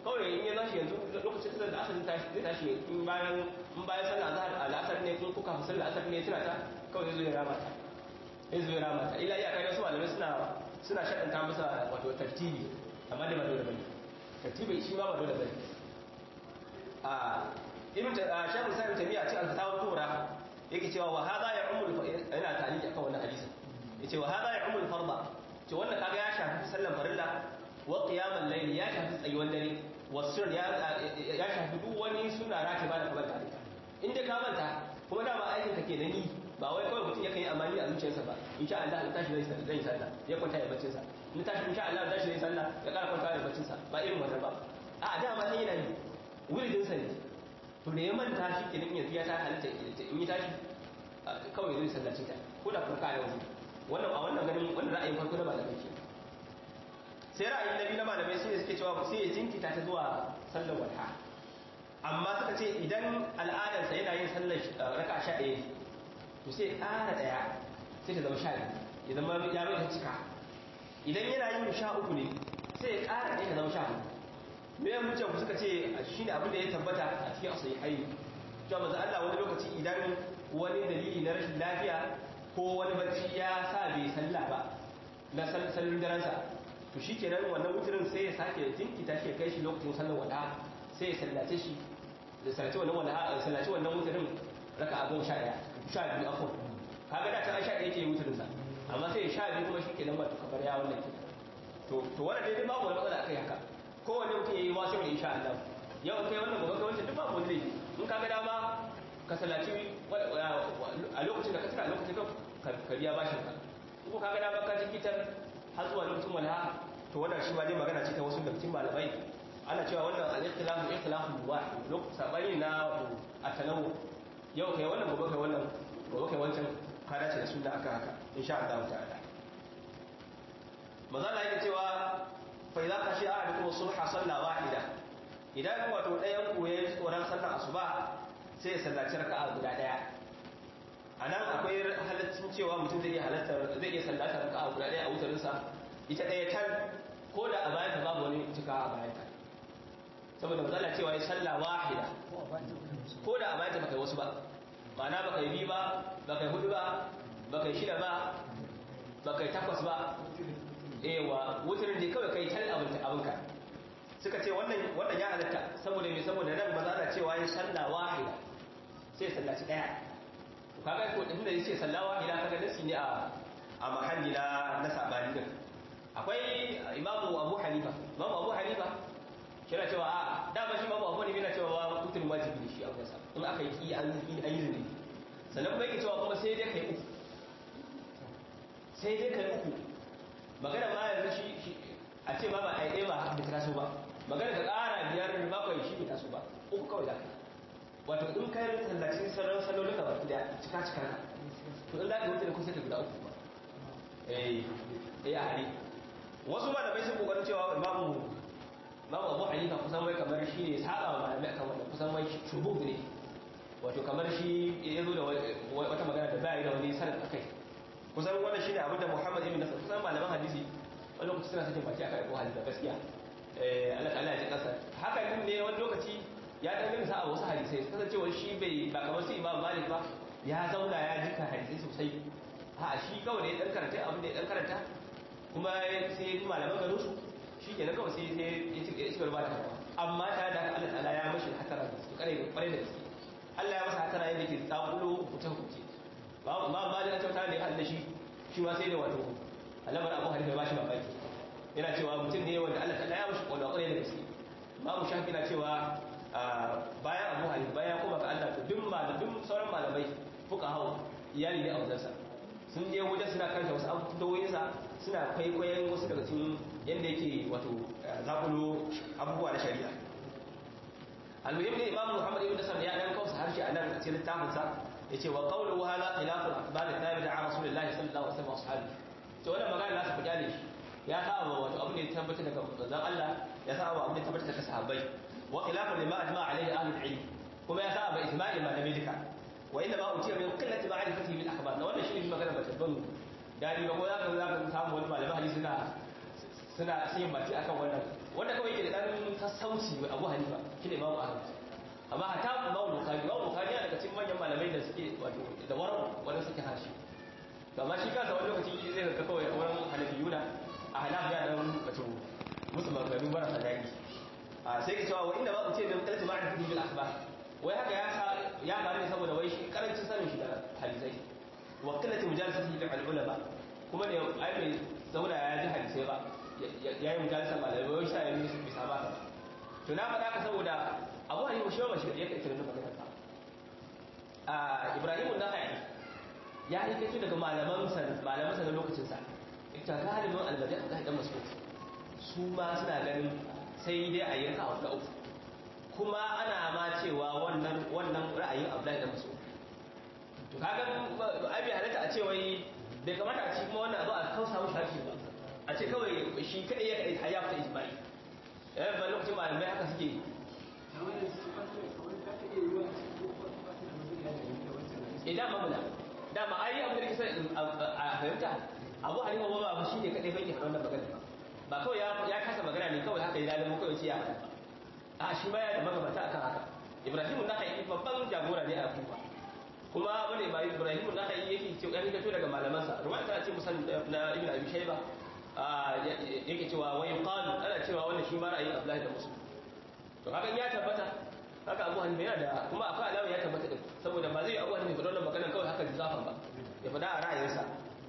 kawai in ya tashi yanzu lokacin sallar asar zai tashi in bayan in bayan sallar azhar al'asar ne kun kuka fi sallar asar ne tuna ta kawai zai zo ya rama ta zai zo ya rama ta ila iya kai wasu malamai suna suna shaɗanta masa wato tartibi amma dai ba dole bane tartibi shi ma ba dole bane a ibn shaykh sa'id tamiya ce al-fatawa kubra yake cewa wa hadha ya umul yana ta'liq akan wannan hadisi yace wa hadha ya umul farda ce wannan kaga ya shafi sallar farilla wa qiyamul layl ya shafi tsayuwar dare wa sir ya ya shafi duk wani suna rati ba da kamar ta in dai ka manta kuma dama aikin ka kenan ni ba wai kawai mutum yakan yi amani a zuciyarsa ba insha Allah in tashi zai zai sallah ya kwanta ya baccin sa in tashi insha Allah tashi zai sallah ya ƙara kwanta ya baccin sa ba irin wannan ba a dama sai yana yi wuridin sa ne to da ya manta shi kenan yanzu ya ta halitta in yi tashi kawai zai sallace ta ko da farka da wani wannan a wannan ganin wannan ra'ayin farko na malamai ke sai ra'ayin nabi na malamai sai suke cewa sai ya jinkita ta zuwa sallar walha amma suka ce idan al'adarsa yana yin sallar raka sha ɗaya to sai ƙara ɗaya sai ta zama sha biyu ya zama ya mai ta cika idan yana yin sha uku ne sai ya ƙara ɗaya ta zama sha hudu me yan mutum suka ce shi ne abin da ya tabbata a cikin asali haini cewa maza Allah wani lokaci idan wani dalili na rashin lafiya ko wani bacci ya sa bai salla ba na sallin daransa to shi kenan wannan wuturin sai ya sake jinkita shi ya kai shi lokacin sallar wada sai ya sallace shi da sallace wannan wada sallace wannan wuturin raka a goma sha ɗaya sha biyu afon kaga da ta sha ɗaya ke wuturin sa amma sai ya sha biyu kuma shi kenan ba kamar ya wannan kenan to to wannan dai babu wani matsala akai haka kowane mutum ya yi wasu da insha Allah yau kai wannan gobe kai wancan duk babu wani laifi in ka ga dama ka salaci a lokacin da ka tsira a lokacin ka biya bashin ka ko ka ga dama ka jikitar har zuwa lokacin wala to wannan shi ma dai magana ce ta wasu daga cikin malamai ana cewa wannan al-ikhtilafu ikhtilafu wahid lokacin sabani na at-tanawu yau kai wannan gobe kai wannan gobe kai wancan ka dace da sunna aka haka insha Allah ta'ala maza na yake cewa fa idza kashi ahadukum subha salla wahida idan wato ɗayan ku yayi tsoron sallar asuba sai ya sallaci raka'a guda ɗaya anan akwai halaccin cewa mutum zai iya halattar zai iya sallata raka'a guda ɗaya a wutarin sa ita ɗaya tan ko da a bayan ta babu wani cika a bayan ta saboda matsala cewa ya salla wahida ko da a bayan ta baka yi wasu ba ma'ana baka yi biyu ba baka yi hudu ba baka yi shida ba baka yi takwas ba ewa wutarin da kawai kai tal abinka suka ce wannan wannan ya halatta saboda me saboda nan ba za ta cewa yin sallah wahida sai sallaci daya to kaga ko din da yace sallah wahida kaga nasi ne a a mahalli na na sabani din akwai imamu abu hanifa imamu abu hanifa kira cewa a dama shi imamu abu hanifa yana cewa wutul wajibi ne shi a kansa in aka yi an yi an yi zuri sannan kuma yake cewa kuma sai dai kai uku sai dai kai uku magana ma yanzu shi a ce ma ba a yi ba da ta taso ba magana ka ƙara biyar bakwai shi bai taso ba uku kawai za ka wato in kai tallacin sauran salolin ka baki da cika cika ka to in lafi wuce da kusa ta guda uku ba eh eh a hali wasu ma da bai sun kokarin cewa imamu imamu abu hanifa kusan wai kamar shi ne saba wa malamai akan wanda kusan wai shubu ne wato kamar shi ya zo da wata magana da bayi da wani sanar akai kusan wannan shine abin da Muhammad ibn Nasr kusan malaman hadisi wani lokaci suna sakin baki aka ko hadisi gaskiya eh Allah ta'ala ya ji kasa haka din ne wani lokaci ya dan gina sa a wasu hadisai kasancewa shi bai ba kamar su Imam Malik ba ya zauna ya jika hadisai sosai a shi kawai ne dan karanta abin da ya dan karanta kuma sai malaman garin su shi ke na kawai sai sai ya ci ya ci gaba da amma ta da Allah ta'ala ya mashi hatara da su kare kare da gaske Allah ya masa hatara yadda ke tsakulo mutum kuce ba ma ma da kyauta ne Allah shi shi ma sai da wato alamar Abu Hanifa ba shi mamaki yana cewa mutum ne wanda Allah ta'ala ya mashi kwalwa kwarai da gaske babu shafi na cewa bayan Abu Hanifa bayan kuma ga Allah to duk malamin duk sauran malamai fuka hawa iyali ne a wajensa sun je wajen suna karanta wasu abubuwoyinsa suna kwaikwayon wasu daga cikin yadda yake wato zakulo abubuwa na shari'a almuhim ne imam muhammad ibn nasar ya dan kausa harshe a nan a cikin littafin sa yace wa qawluhu hala khilafu al-akhbar al-thabit an rasulillah sallallahu alaihi wasallam ashabi to wannan magana nasu ku kyale shi ya saba wato abin da ya tabbata daga manzon Allah ya saba abin da ya tabbata daga sahabbai wa khilafu lima ajma alaihi ahlul ilm kuma ya saba ijma'i malamai duka wa inna ma utiya min qillati ma'rifatihi bil akhbar na wannan shine magana ba tabban dadi ba ko za ka za ka samu wani malamin hadisi suna suna yin baki akan wannan wanda kawai yake da dan sassauci wa abu hanifa shi ne imamu ahmad amma hata imamu bukari imamu bukari yana daga cikin manyan malamai da suke wato da waran wanda suke harshe to amma shi kansa wani lokaci zai ga kawai wurin hanafiyuna a hanafi ya dan wato musu maganganu marasa daɗi a sai ka cewa wa inda ba ku ce da mutalci ma'a bil akhbar wai haka ya sa ya faru ne saboda wai shi karancin sanin shi da hadisai wa qillati mujalasati bil ulama kuma ne ai bai zauna ya ji hadisai ba ya yi mujalasa malamai wai sa ya yi bisa ba to na faɗa ka saboda abu hanifu shi ba shi ya kai kiran magana ba a ibrahimu na haɗi ya yi kai daga malaman sa malaman sa na lokacin sa ita galibin almadi a kan mas'ud su ma suna ganin sai dai a yi raka a uku kuma ana ma cewa wannan wannan ra'ayin abdullahi da mas'ud to kaga ai bai halatta a ce wai bai kamata a ci kuma wannan abu a kausa mushi harshe ba a ce kawai shi kadai ya kadai ya fita ijma'i yayin ba lokacin malamai haka suke idan mamula dama ai abin da kisa a fahimta abu halima ba ba shi ne kadai bai ke faɗa wannan magana ba kawai ya kasa magana ne kawai haka ya lalimo kawai ce ya faɗa a shi baya da magabata akan haka ibrahimu na kai babban jagora ne a kufa kuma wani ba ibrahimu na kai yake ce ya fito daga malamansa ruwan ta ce musan na ibn abi shayba yake cewa wai qalu ana cewa wannan shi ma ra'ayin abdullahi da muslim to hakan ya tabbata haka abu hanifa yana da kuma akwai alama ya tabbata din saboda ba zai abu hanifa wannan magana kawai haka zafan ba ya faɗa a ra'ayinsa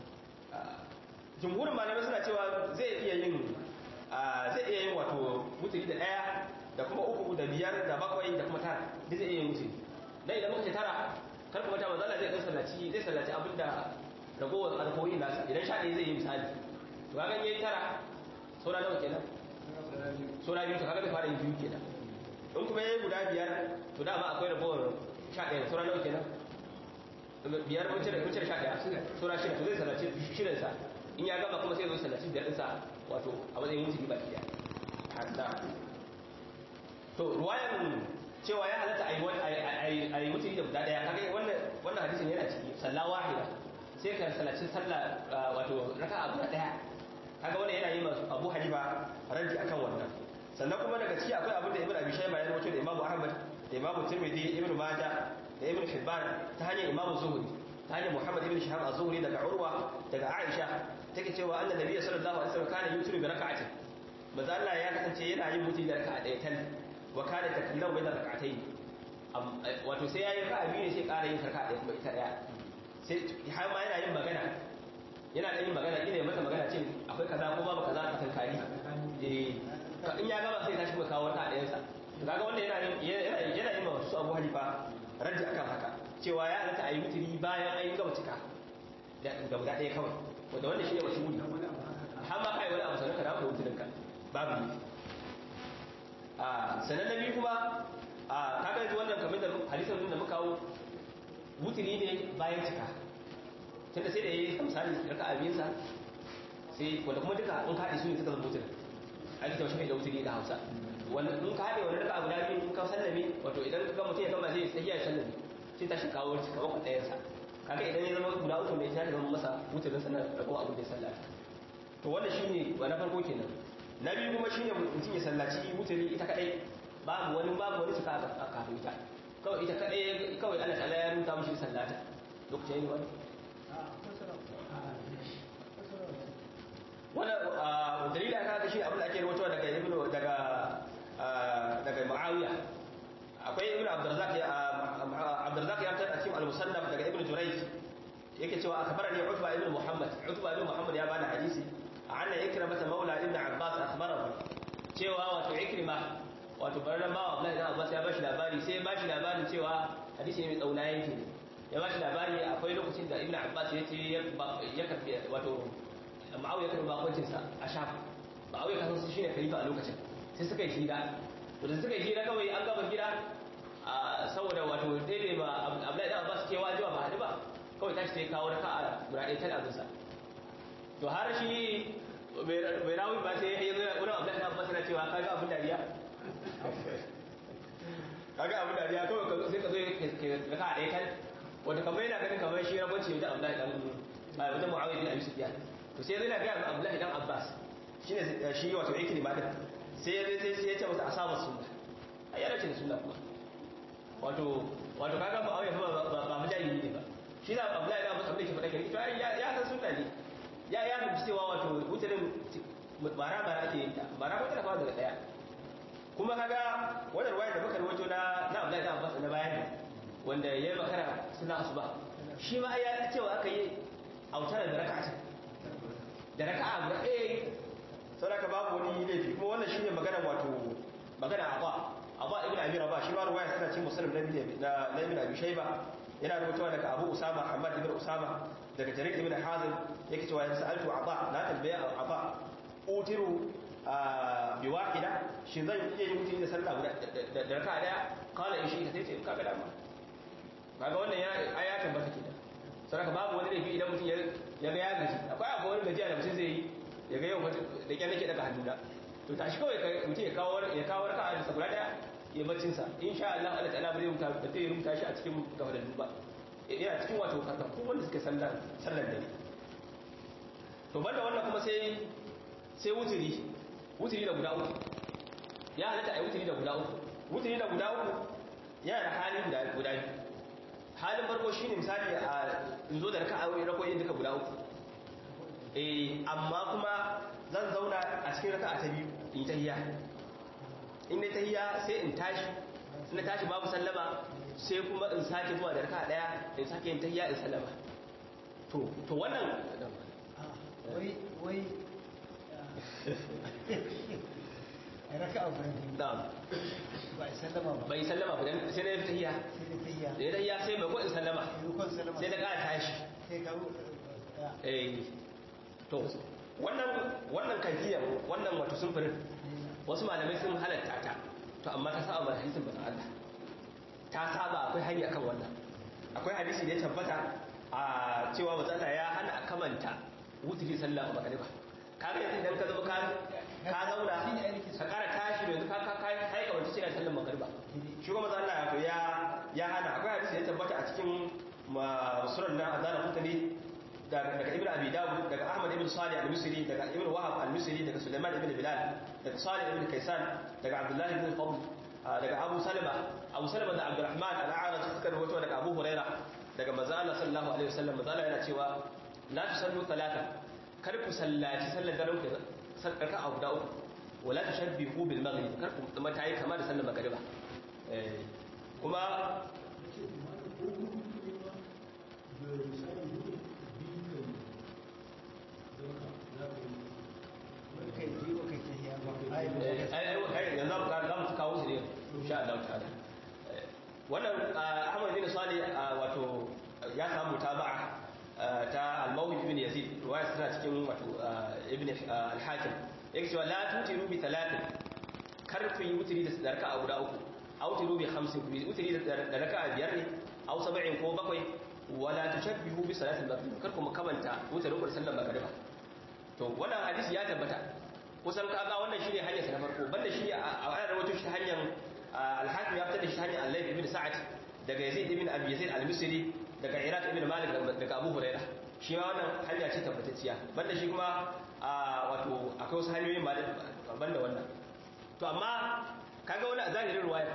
jumhurin malamai suna cewa zai iya yin zai iya yin wato mutuli da ɗaya da kuma uku da biyar da bakwai da kuma tara duk zai iya yin mutuli dan idan muka ce tara kar kuma ta manzala zai dan sallaci zai sallaci abin da ragowar alkoyin nasa idan sha ɗaya zai yi misali to kaga yayi tara saura nawa kenan saura biyu to kaga zai fara yin biyu kenan in kuma yayi guda biyar to dama akwai ragowar sha ɗaya saura nawa kenan biyar wuce da wuce sha ɗaya saura shida to zai sallaci shirin sa in ya gama kuma sai zo sallaci biyar ɗinsa wato a matsayin mutu ba ɗaya hadda to ruwayan cewa ya halatta a yi mutu da guda ɗaya kaga wannan hadisin yana ciki sallah wahida sai ka sallaci sallah wato raka'a guda ɗaya kaga wannan yana yi masu abu hanifa raddi akan wannan sannan kuma daga ciki akwai abin da ibn abi shayba ya rawaito da imam ahmad da imam tirmidhi ibn majah da ibn hibban ta hanyar imam zuhri ta hanyar muhammad ibn shahab az-zuhri daga urwa daga aisha take cewa annabi nabiyyi sallallahu alaihi wasallam kana yutru bi raka'atin manzo Allah ya kasance yana yin mutu da raka'a ɗaya tal wa kana takallamu bayna rak'atayn wato sai yayi raka'a biyu ne sai ƙara yin raka'a ɗaya kuma ita ɗaya sai har ma yana yin magana yana da yin magana ina mata magana ce akwai kaza ko babu kaza a kankani eh in ya gama sai tashi kuma kawo wata ɗayan sa kaga wanda yana yana yana yin su Abu Hanifa raddi akan haka cewa ya halatta ayi mutuni bayan an yi gama cika da guda ɗaya kawai wanda wanda shi ne wasu muni har ma kai wani abu sanar ka dawo mutunin ka babu ne a sanan na biyu kuma a kaga yanzu wannan kamar da hadisin da muka kawo wuturi ne bayan cika tunda sai da ya yi misali raka abinsa sai wanda kuma duka in kaɗe su ne suka zama wuturi a ita wasu da wuturi da hausa wanda in ka haɗe wani raka abu da biyu in ka sallame wato idan ka mutum ya gama zai sai ya sallame sai ta shi kawo cika maka ɗayansa kaga idan ya zama guda uku ne ya zama masa wuturin sa na rago abin da ya sallata to wannan shine wa na farko kenan na biyu kuma shine mutum ya sallaci wuturi ita kadai babu wani babu wani cika a kafin ita kawai ita kadai kawai Allah ta'ala ya rubuta mishi sallata lokacin yin wani wannan dalilin aka ga shi abin da ake rawaitowa daga ibnu daga daga muawiya akwai ibnu abdurrazzaq ya abdurrazzaq ya fitar a cikin al-musannaf daga ibnu jurayj yake cewa akbarani utba ibnu muhammad utba ibnu muhammad ya bani hadisi anna ikramata maula ibnu abbas akhbarahu cewa wato ikrima wato barnan bawa Abdullahi dan Abbas ya bashi labari sai ya bashi labarin cewa hadisi ne mai tsauna yake ne ya bashi labari akwai lokacin da Ibn Abbas ya ce ya karbi wato Muawiya karbi bakoncin sa a Sham Muawiya kasan su shine khalifa a lokacin sai suka yi hira to da suka yi hira kawai an gaba hira saboda wato dai ba Abdullahi dan Abbas ke wajiba ba hadi ba kawai tashi sai kawo raka'a guda ɗaya tana zuwa to har shi bai rawi ba sai ya zo wurin Abdullahi dan Abbas yana cewa kaga abin dariya kaga abin dariya kawai ka sai ka zo ka ka ɗaya kan wanda kamar yana ganin kamar shi rabanci da Abdullahi dan ba wajen Muawiya bin Abi Sufyan to sai zai ga Abdullahi dan Abbas shine shi wato yake ma din sai ya sai sai ya ce masa asaba sunna ai yana ce sunna kuma wato wato kaga ba auya ba ba ba mujahidi ne ba shi da Abdullahi da Abbas abin da ke faɗa kenan to ya ya san sunna ne ya ya fahimci cewa wato wutarin bara bara ake yin ta bara ko tana fara daga daya kuma kaga wannan ruwaya da muka rawaito na na Abdullahi da Abbas na bayani wanda yayi makara suna asuba shi ma ya cewa aka yi autar da raka'a da raka'a guda ɗaya saboda babu wani laifi kuma wannan shine magana wato magana abba abba ibn abi rabah shi ma ruwaya tana cikin muslim na na ibn abi shayba yana rubutawa daga abu usama hamad ibn usama daga jarir ibn hazim yake cewa ya sa'altu abba na tambaya abba utiru bi wahida shi zan iya yin mutuni da sallah guda da raka'a daya kala in shi sai ce kaga dama kaga wannan ya ya tabbata kenan saboda babu wani laifi idan mutum ya ga ya gaji akwai abu wani gajiya da mutum zai yi ya ga yau da kyan nake daga hannu da to tashi kawai mutum ya kawo ya kawo raka'a da guda daya ya baccin sa insha Allah Allah ta'ala bai rubuta ba zai rubuta shi a cikin gafadan ba yana cikin wato karka ko wanda suke sallar sallar dare to banda wannan kuma sai sai wuturi wuturi da guda uku ya halatta ai wuturi da guda uku wuturi da guda uku yana da hali guda guda biyu halin farko shine misali a in zo da raka'a rakoyin duka guda uku eh amma kuma zan zauna a cikin raka'a ta biyu in tahiyya in na tahiyya sai in tashi in na tashi babu sallama sai kuma in sake zuwa da raka'a daya in sake yin tahiyya in sallama to to wannan wai wai raka'a guda na'am ba a sallama ba bai sallama ba dan sai na yi tahiyya sai da tayya da ya tahiyya sai bai ko in sallama rukun sallama sai na ƙara tashi sai ka eh to wannan wannan kafiyar wannan wato sunfurin wasu malamai sun halatta ta to amma ta saba ba hadisin bazan Allah ta saba akwai hanya kan wannan akwai hadisi da ya tabbata a cewa bazan Allah ya hana a kamanta wuturi sallah a magariba kaga yanzu idan ka zama ka ka zauna ka kara tashi yanzu ka ka kai kai ka wanci sallar magariba shi kuma bazan Allah ya ya hana akwai hadisi da ya tabbata a cikin sunan na azana mutane daga ibn abi dawud daga ahmad ibn salih al-misri daga ibn wahab al-misri daga sulaiman ibn bilal daga salih ibn kaysan daga abdullah ibn fadl daga abu salama abu salama da abdurrahman al-a'raj suka rawaito daga abu huraira daga manzo Allah sallallahu alaihi wasallam manzo Allah yana cewa la tusallu talata kar ku sallaci sallar daren ku sarka abu da uku wala tashabbihu bil maghrib kar ku kuma tayi kama da sallar magriba kuma kai ji ba kai tayya ba ai ai yanzu ka za mu kawo su ne insha Allah ta'ala wannan Ahmad bin Salih wato ya samu taba'a ta al-Mawlid ibn Yazid riwaya tana cikin wato ibn al-Hakim yake cewa la tutiru bi talatin kar ku yi wutiri da raka'a guda uku aw tiru bi khamsin ku yi wutiri da raka'a biyar ne aw sab'in ko bakwai wala tushabbihu bi salatil maghrib kar ku makamanta wutirin sallar magriba to wannan hadisi ya tabbata kusan kaga wannan shine hanyar sa na farko banda shi a ana rawaito shi hanyar al-hakim ya fitar da shi hanyar al-layth ibn sa'ad daga yazid ibn abi yazid al-misri daga iraq ibn malik daga abu huraira shi ma wannan hanya ce tabbatacciya banda shi kuma wato akwai wasu hanyoyin ma banda wannan to amma kaga wani a zahirin ruwaya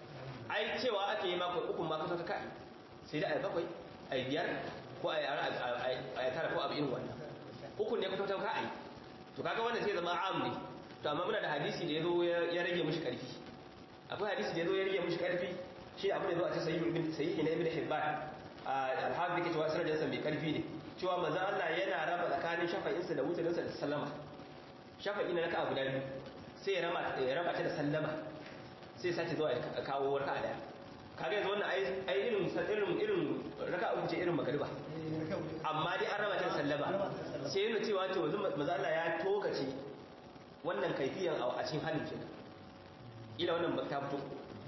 ai cewa ake yi mako uku ma kasa kai sai da ai bakwai ai biyar ko ai ai tara ko abu irin wannan hukun ne kwatan ka ai to kaga wannan sai zama am ne to amma muna da hadisi da yazo ya rage mishi karfi akwai hadisi da yazo ya rage mishi karfi shi abin da zo a cikin sahih ibn sahih ne ibn hibban al-hafiz yake cewa sanadin sa mai karfi ne cewa manzo Allah yana raba tsakanin shafa'in sa da wutarin sa da sallama shafa'i na raka'a guda biyu sai ya raba ya raba ta da sallama sai sace zuwa ya kawo raka'a daya kaga yanzu wannan ai irin irin irin raka'a uku ce irin magriba amma dai an raba ta sallama sai yana cewa to yanzu manzo Allah ya tokace wannan kaifiyan a cikin halin kenan ila wannan ba ta fito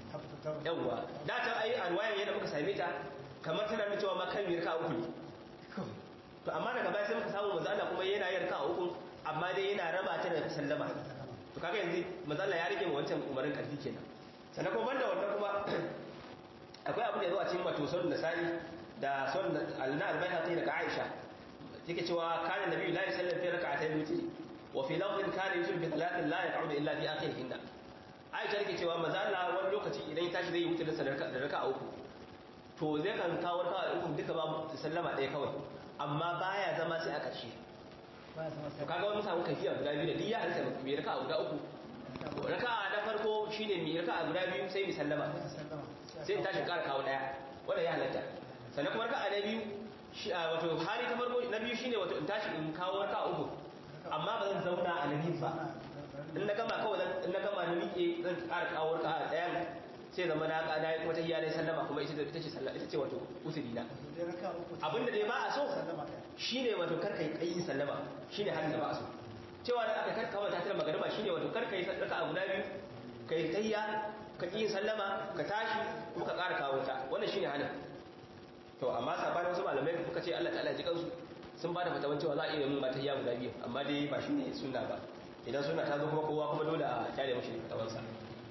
yawwa da ta ai anwayan yadda muka same ta kamar tana nuna cewa ma kan yarka uku ne to amma daga baya sai muka samu manzo Allah kuma yana yarka uku amma dai yana raba ta da sallama to kaga yanzu manzo Allah ya rage mu wancan umarin karfi kenan sannan kuma banda wannan kuma akwai abin da ya zo a cikin wato sunan nasa'i da sunan al-na al-bayhaqi daga Aisha take cewa kana nabi la yusalli fi rak'atayn witri wa fi lafzin kana yusul bi thalathin la yaq'udu illa fi akhirihinna Aisha take cewa maza Allah wani lokaci idan ya tashi zai yi wutar da raka'a uku to zai kan kawo raka'a uku duka ba sallama ɗaya kawai amma baya zama sai a ƙarshe to kaga wani samu kafiya guda biyu da duk ya halitta mai raka'a guda uku raka'a na farko shine mai raka'a guda biyu sai mai sallama sai in tashi ƙara kawo ɗaya wanda ya halatta sannan kuma raka'a na biyu wato hali ta farko na biyu shine wato in tashi in kawo raka'a uku amma ba zan zauna a nabi ba in na gama kawai in na gama na miƙe zan ƙara kawo raka'a ɗayan sai zama na ƙada ya kuma ta hiyar sallama kuma ita ce sallama ita ce wato usuri na abinda dai ba a so shine wato karka yi ƙayin sallama shine halin da ba a so cewa da aka karka wata ta magariba shine wato karka yi raka'a guda biyu ka yi tayya ka ƙi sallama ka tashi kuma ka ƙara kawo ta wannan shine halin to amma sabanin wasu malamai kuka ce Allah ta'ala ji kansu sun ba da fatawan cewa za a iya yin mata ya guda biyu amma dai ba shine sunna ba idan sunna ta zo kuma kowa kuma dole a tare mashi fatawansa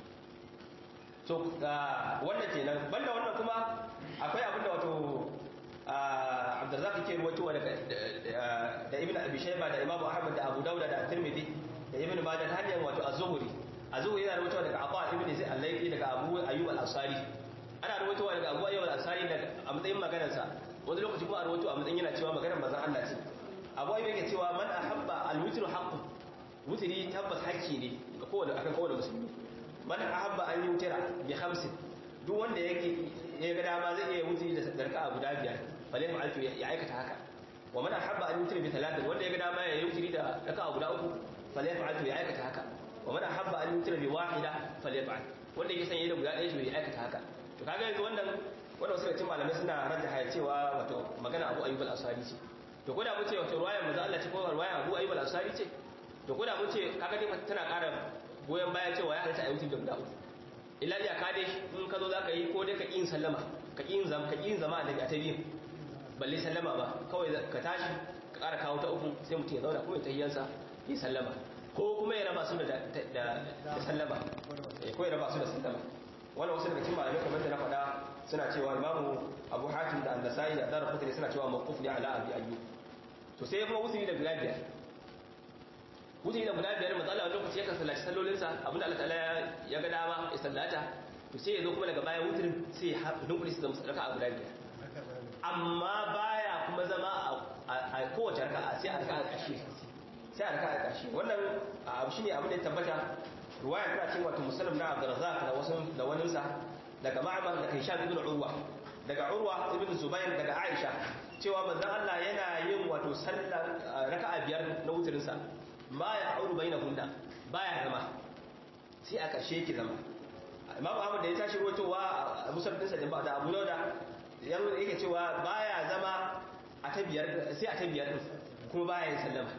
so wannan kenan banda wannan kuma akwai abin da wato Abdurrazzaq ke ruwaitowa daga da Ibn Abi Shayba da Imam Ahmad da Abu Dawud da Tirmidhi da Ibn Majah ta hanyar wato Az-Zuhri Az-Zuhri yana ruwaitowa daga Abu Ibn Zayd al-Laythi daga Abu Ayyub al-Ansari ana ruwaitowa daga Abu Ayyub al-Ansari daga a matsayin maganar sa wani lokaci kuma a ruwaito a matsayin yana cewa maganar manzon Allah ce Abu Ayyub yake cewa man ahabba al-witru haqqun wutri tabbas hakki ne ga kowane akan kowane musulmi man ahabba an yutira bi khamsin duk wanda yake ya ga dama zai iya wutri da raka'a guda biyar falai fa'altu ya aikata haka wa man ahabba an yutira bi thalathin wanda ya ga dama ya wutri da raka'a guda uku falai fa'altu ya aikata haka wa man ahabba an yutira bi wahida falai fa'al wanda yake son yayi da guda ɗaya to ya aikata haka to kaga yanzu wannan wanda wasu cikin malamai suna rajjaha cewa wato magana Abu Ayyub al-Ansari ce to ko da mu ce wato ruwayar manzo Allah ce ko ruwayar Abu Ayyub al-Ansari ce to ko da mu ce kaga dai tana ƙara goyon baya cewa ya halitta a yi da guda uku illa ya ka dai in ka zo za ka yi ko dai ka ƙin sallama ka ƙin zama ka ƙin zama a ta biyu balle sallama ba kawai ka tashi ka ƙara kawo ta uku sai mutum ya zauna kuma ya tahiyyansa ya sallama ko kuma ya raba su da sallama ko ya raba su da sallama wannan wasu daga cikin malamai kamar da na faɗa suna cewa imamu abu hatim da annasai da dara kutare suna cewa mawquf ne ala abi ayyub to sai kuma wusuli da guda biyar wusuli da guda biyar matsala wani lokaci yakan sallaci sallolinsa abinda Allah ta'ala ya ga dama ya sallata to sai ya zo kuma daga baya wutirin sai ya dunkuli su zama raka a guda biyar amma baya kuma zama a kowace raka sai a raka a ƙarshe sai a raka a ƙarshe wannan abu shine abin da ya tabbata ruwaya tana cikin wato musallam na Abdurrazzaq da wasu da waninsa daga Ma'mar da Hisham ibn Urwa daga Urwa ibn Zubair daga Aisha cewa manzon Allah yana yin wato sallar raka'a biyar na wutirin sa ma ya auru bainahunna baya zama sai a karshe ki zama Imam Ahmad da ya tashi ruwatowa musallin sa da Abu Dawud yanzu yake cewa baya zama a ta biyar sai a ta biyar din kuma baya yin sallama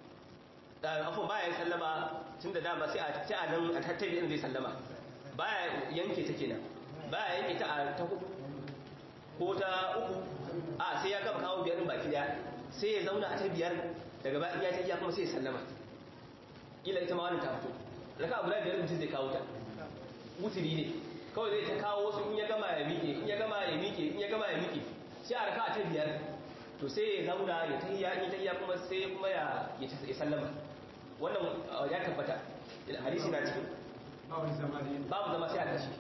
afon baya yin sallama tun da dama sai a ci a nan a tattabi inda zai sallama baya yanke ta kenan baya yanke ta a ta hudu ko ta uku a sai ya gaba kawo biyar baki daya sai ya zauna a ta biyar daga bayan ya ta iya kuma sai ya sallama ila ita ma wani ta fito raka abu da biyar mutum zai kawo ta wuturi ne kawai zai ta kawo wasu in ya gama ya miƙe in ya gama ya miƙe in ya gama ya miƙe sai a raka a ta biyar to sai ya zauna ya tahiyya in ya tahiyya kuma sai kuma ya ya sallama wannan ya tabbata hadisi na cikin babu zama sai a tashi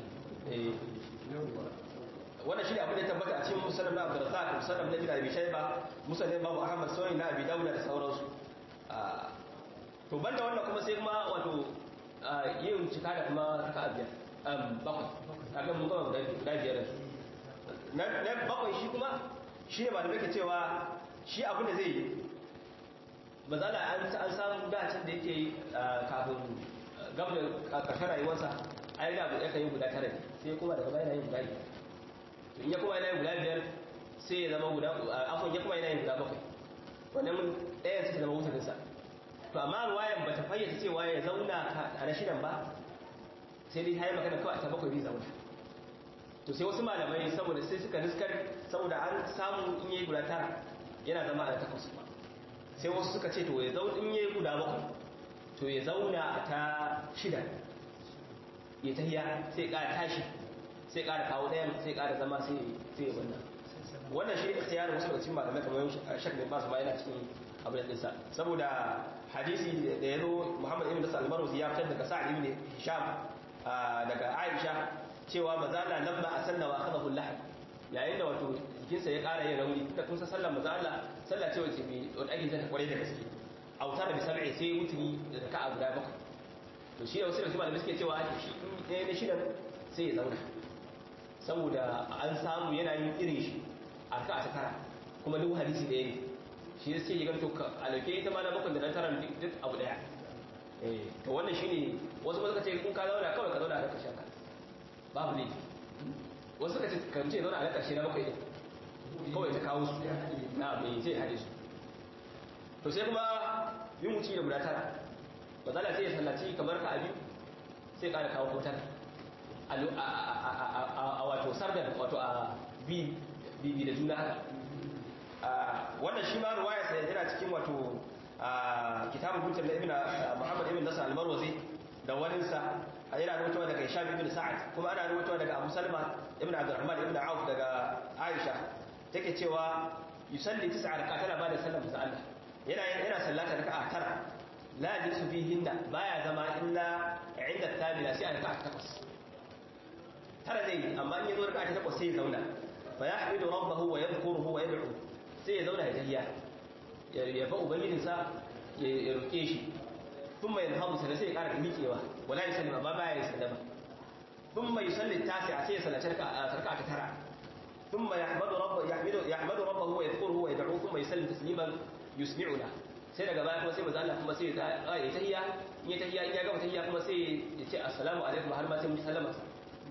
wannan shi ne abin da ya tabbata a cikin musallam na abdurrazzaq musallam na bin abi shayba musallam babu ahmad sawai na abi dawud da sauransu to banda wannan kuma sai kuma wato yin cika da kuma raka'a biyar bakwai kaga mun gama guda biyar na bakwai shi kuma shi ne malamai ke cewa shi abin da zai yi mazala an samu dacin da yake kafin gab da ƙarshen rayuwarsa a yi dabu yakan yi guda tara sai kuma daga bayan yin guda biyar to in ya kuma yana yin guda biyar sai ya zama guda afon ya kuma yana yin guda bakwai wannan ɗayan sai zama wutarinsa to amma ruwayan ba ta fayyace cewa ya zauna a na shidan ba sai dai ta yi magana kawai ta bakwai zai zauna to sai wasu malamai saboda sai suka riskar saboda an samu in yi guda tara yana zama a takwas ba sai wasu suka ce to ya zauna in yi guda bakwai to ya zauna a ta shida ya tahiya sai ƙara tashi sai ƙara kawo ɗayan sai ƙara zama sai ya wannan wannan shi ne ikhtiyarin wasu daga cikin malamai kamar shak bin basu ma yana cikin abu da dinsa saboda hadisi da ya zo Muhammad ibn Nasr al-Marwazi ya fitar daga Sa'd ibn Hisham daga Aisha cewa mazala lamma asanna wa akhadahu al-lahm yayin da wato jikinsa ya ƙara yin rauni da kun san sallar manzo Allah sallah ce wace bi wanda ake zata kware da gaske autara bi sab'i sai mutuni da raka'a guda bakwai to shi wasu da malamai suke cewa shi ɗaya na shidan sai ya zauna saboda an samu yana yin irin shi a raka'a ta tara kuma duk hadisi ɗaya ne shi sai ya ganto a lauke ita ma na bakwai da na tara duk abu ɗaya to wannan shine wasu suka ce in ka zauna kawai ka zauna a ƙarshen ka babu ne wasu suka ce kan ce zauna a ƙarshe na bakwai ɗin kawai ta kawo su na mai zai haɗe su to sai kuma yin wuci da guda tara ba za sai ya sallaci kamar ka biyu sai ƙara kawo ko tara a wato sardar wato a bibi da juna haka wannan shi ma ruwaya sai yana cikin wato kitabun hujjar na ibn muhammad ibn nasa al-marwazi da waninsa yana rubutuwa daga Hisham ibn Sa'ad kuma ana rubutuwa daga Abu Salma ibn Abdurrahman ibn Auf daga Aisha take cewa yusalli tis'a rak'at tana bada sallar manzo Allah yana yana sallata raka'a tara la yajlisu fihinna baya zama illa inda tabila sai a raka'a takwas tara dai amma in yazo raka'a takwas sai ya zauna fa yahmidu rabbahu wa yadhkuruhu wa yad'u sai ya zauna ya tahiyya ya fa ubangijinsa ya roke shi ثم ينهض سنة sai ya ƙara miƙewa wala ya sallama ba baya ya sallama ثم يصلي التاسع sai ya sallaci raka'a ta tara ثم يحمد ربه يحمد يحمد ربه ويذكره ويدعوه ثم يسلم تسليما يسمعنا sai daga baya kuma sai manzo Allah kuma sai ya yi tahiyya in ya tahiyya in ya gama tahiyya kuma sai ya ce assalamu alaikum har ma sai mu sallama sa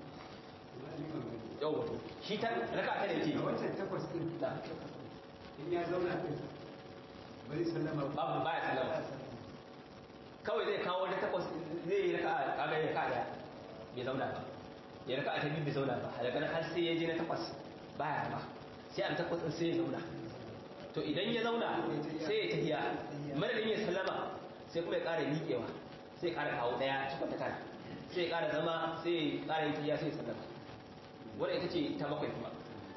yau wato shi ta raka'a ta ne yake wancan takwas din da in ya zauna din bari sallama babu baya sallama kawai zai kawo da takwas zai yi raka kaga ya ka daya bai zauna ba ya raka ta biyu bai zauna ba daga nan har sai ya je na takwas baya ba sai an takwas din sai ya zauna to idan ya zauna sai ya tafiya madadin ya sallama sai kuma ya ƙara miƙewa sai ya ƙara kawo daya cikin ta tara sai ya ƙara zama sai ya ƙara yin tafiya sai ya sallama wannan ita ce ta bakwai kuma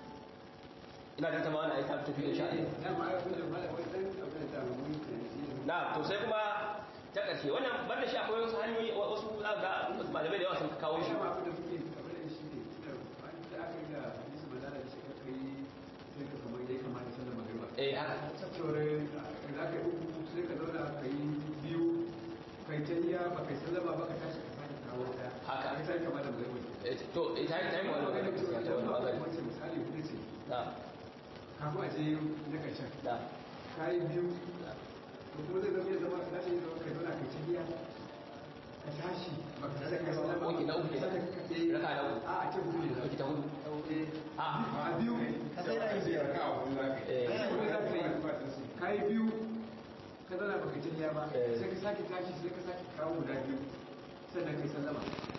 ina da ta ma wani aika tafi da sha'i dama ai kun da mala wai dan abin da mu yi na to sai kuma ta ƙarshe wannan banda shi akwai wasu hanyoyi wasu ga malamai da yawa sun kawo shi dama abin da muke abin da shi ne da an da aka yi da hadisi manzala da shi ka kai sai ka kamar ya kamata sallar magriba eh haka cewar za ka yi uku sai ka zauna ka yi biyu kai ta iya ba kai sallama ba ka tashi ka sake kawo ta Haka. ka sai kamar da magriba Eh, to eh, ta yi ta yi Kuma wani maganin cewa ta wani da magana wace misali hudu ce na kafin a je na ƙarshen na ka yi biyu da kuma zai zama ya zama za ta yi zama kai zauna kai cikiya ka tashi ba ka sai ka sallama Oke, na uku kenan. Eh, Raka na uku. a a ce hudu ne Oke, ta hudu. Eh, a a biyu Ka sai na yi biyar. eh Hudu za ka yi. ka yi biyu ka zauna ba ka cikiya ba Eh. sai ka sake tashi sai ka sake kawo guda biyu sannan kai sallama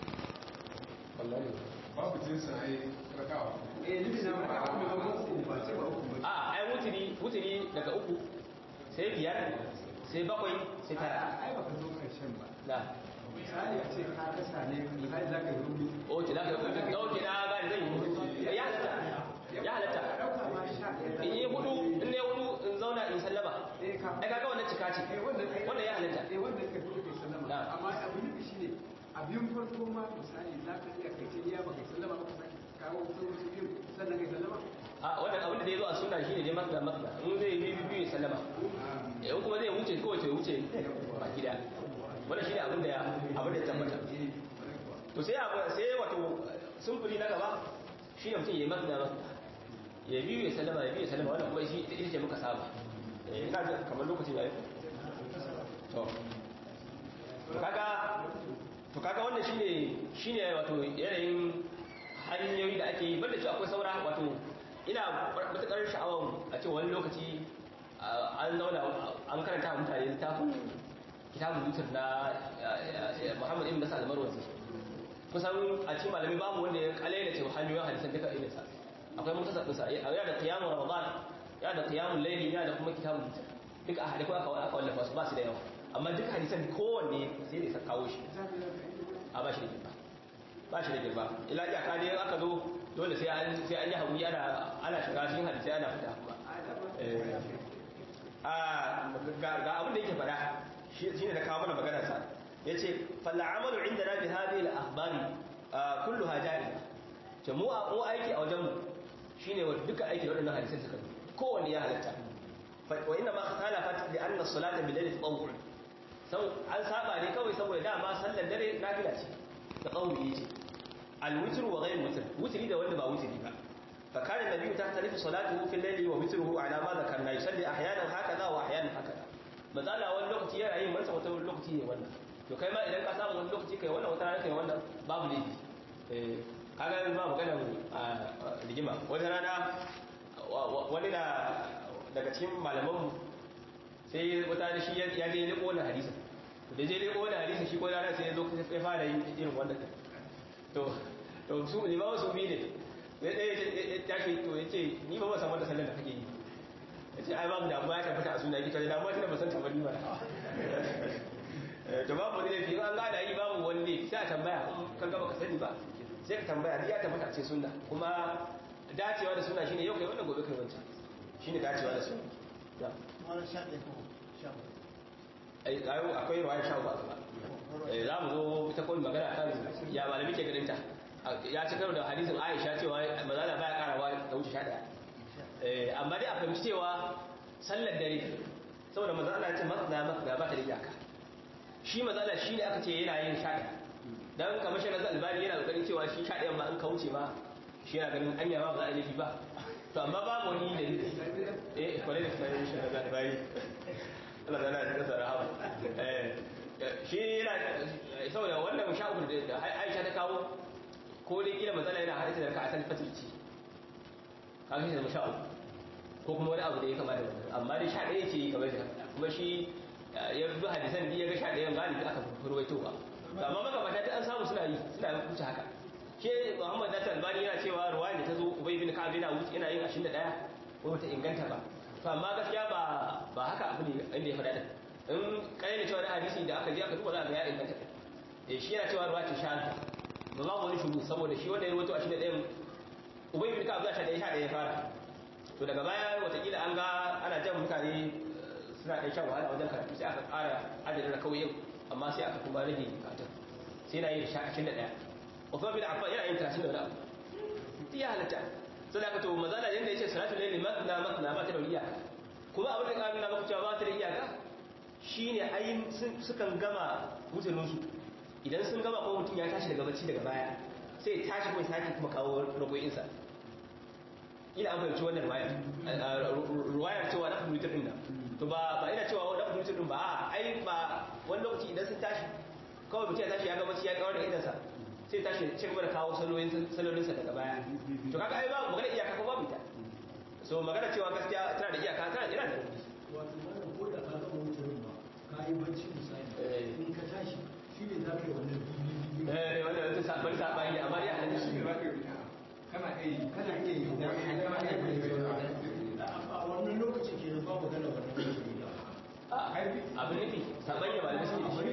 wallahi babu jinsin ai rakawa eh nufi na maka abu da ba uku ba ce ba uku ba a ai wutiri wutiri daga uku sai biyar sai bakwai sai tara ai ba ka zo ƙarshen ba na misali a ce ka kasa ne misali za ka yi hudu oke za ka yi oke na gani zan yi hudu ya halatta ya halatta ɗauka ma sha ɗaya in yi hudu in ne hudu in zauna in sallama Eh, ka- ai kaga wannan cika ce Eh, wannan kai- wannan ya halatta eh wannan kai hudu kai sallama Na. amma abu ne shi ne a biyun farko ma misali za ka iya kai iya ba kai sallama ba ka sake kawo sauran su biyu sannan kai sallama a wannan abin da ya zo a suna shine dai masna masna in zai yi biyu biyu ya sallama in kuma zai wuce kowace wuce ba gida wannan shine abin da ya abin da ya tabbata to sai abu sai wato sumfuri na gaba shine mutum ya masna masna ya biyu ya sallama ya biyu ya sallama wannan kuma shi ita ce muka saba eh ina jin kamar lokacin yayi to to kaga to kaga wannan shine shine wato yanayin hanyoyi da ake yi banda cewa akwai saura wato ina matukar sha'awar a ce wani lokaci ah, an zauna an karanta wa mutane littafin kitabun yutar na Muhammad ibn Nasar al-Marwazi kusan a cikin malami babu wanda ya kalaila cewa hanyoyin hadisan duka irin sa akwai mutasar ɗinsa ya da qiyamul ramadan ya da qiyamul layli ya da kuma kitabun yutar duka a hadisi aka aka wallafa su ba su da yawa amma duk hadisan kowanne sai da ya kawo shi a ba shi da girma ba shi da girma ila iyaka ne aka zo dole sai an sai an yi haƙuri ana ana shiga cikin hadisi ana fita kuma Eh, ga abin da yake faɗa shine da kawo mana magana sa yace fal amalu indana bi hadhihi al akhbari kulluha jaiz ce mu mu aiki a wajen mu shine duka aiki da wadannan hadisai suka kowanne ya halatta wa inna ma khalafat li anna as-salata bil layli tatawwu sau an saba ne kawai saboda dama sallar dare nafila ce tatawwu ce al-witr wa ghayr witr witri da wanda ba witri ba fa kana nabiyyu tahtalifu salatuhu fil layli wa witruhu ala ma dhakarna yusalli ahyanan hakaza wa ahyanan hakaza mazala wani lokaci yana yin wannan wata lokaci ne wannan to kai ma idan ka samu wani lokaci kai wannan wata rana kai wannan babu laifi eh kaga ba magana rigima wata rana wani da daga cikin malamanmu sai wata da shi ya je liko wannan hadisa da je liko wannan hadisa shi ko rana sai ya zo ya fara yin irin wannan to to su limamu su bi ne sai ɗaya ya tashi to ya ce ni ba ba san wanda sallar da kake yi ya ce ai babu damuwa ya tabbata a suna ita da damuwa tana ba san tabbani ba to babu wani laifi an gada yi babu wani laifi sai a tambaya kan gaba ka sani ba sai ka tambaya ya tabbata a ce sunna kuma dacewa da suna shine yau kai wannan gobe kai wancan shine dacewa da sunna ya Wani sha ɗaya ko sha ba. ai ayo akwai ruwaya sha ba eh za mu zo ta koyi magana kan ya malami ke ganin ta ya ci karo da hadisin Aisha cewa mazala baya karawa da wuce sha ɗaya eh amma dai a fahimci cewa sallar dare saboda manzo Allah ya ce masna masna ba ta da iyaka shi mazala shi ne aka ce yana yin sha ɗaya dan kamar shi nazar albani yana kokarin cewa shi sha ɗayan ma an kauce ma shi yana ganin anya ma ba za a yi ba to amma babu wani da eh kwale da sai shi nazar albani Allah da Allah ya kasa rahama eh shi yana saboda wannan sha uku da Aisha ta kawo ko dai kila matsala yana hadisi da ka asali fatilci kaga shi da sha uku ko kuma wani abu da ya kama da wannan amma dai sha ɗaya ce kamar da kuma shi ya bi hadisan da ya ga sha ɗayan galibi aka furwaitowa amma magabata ta an samu suna yi suna wuce haka ke muhammad nata albani yana cewa ruwaya da ta zo ubay bin ka'ab yana wuce yana yin 21 ko bata inganta ba to amma gaskiya ba ba haka abu ne inda ya faɗa da in kai da cewa da hadisi da aka je aka duba za ga ya inganta eh shi yana cewa ruwaya ta sha ba ba wani shugu saboda shi wanda ya rawaito 21 ubay bin ka'ab za ta da ya fara to daga baya watakila an ga ana jan mutane suna ɗan shan wahala wajen karatu sai aka ƙara adadin da kawai yau amma sai aka kuma rage bukatun sai na yi da shakashin da ɗaya Uthman bin Affan yana yin tashin da wani abu duk ya halatta sai da aka to mazala yanda yace salatu layli matna matna ba ta da iyaka kuma abin da ƙarin na maka cewa ba ta da iyaka shine ai sukan gama wutunin su idan sun gama ko mutum ya tashi daga bacci daga baya sai ya tashi kuma sake kuma kawo ragoyinsa ina an fahimci wannan ruwayar ruwayar cewa na fahimci din nan to ba ba ina cewa na fahimci din ba a ai ba wani lokaci idan sun tashi kawai mutum ya tashi ya ga bacci ya kawar da idansa sai tashi ci gaba da kawo salolinsa daga baya to kaga ai babu magana iyaka ko babu ita so magana cewa gaskiya tana da iyaka tana da rauni wato wannan ko da ka gama wucerin ba ka yi bacci misali in ka tashi shi ne za ka yi wannan bibi eh wanda wata sabon sabani amma dai a hannun shi za ka yi kana iya yi kana iya yi kana iya yi a wannan lokaci ke ba magana wannan wucerin abin nufi sabon yawa da suke shi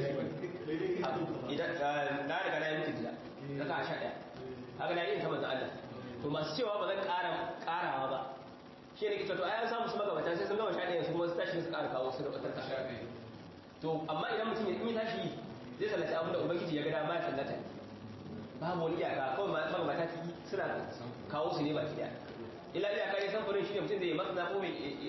idan na riga na yi mutu gida na ka sha ɗaya haka na yi ta manzan Allah to masu cewa ba zan ƙara ƙarawa ba shi ne kita to ai an samu su magabata sai sun gama sha ɗaya su kuma su tashi su ƙara kawo su da ƙasar ta to amma idan mutum ya yi tashi zai sallata abin da ubangiji ya ga dama ya sallata babu wani iyaka kawai magabata suna kawo su ne ba ki ila iyaka ne samfurin shi ne mutum da ya matsala ko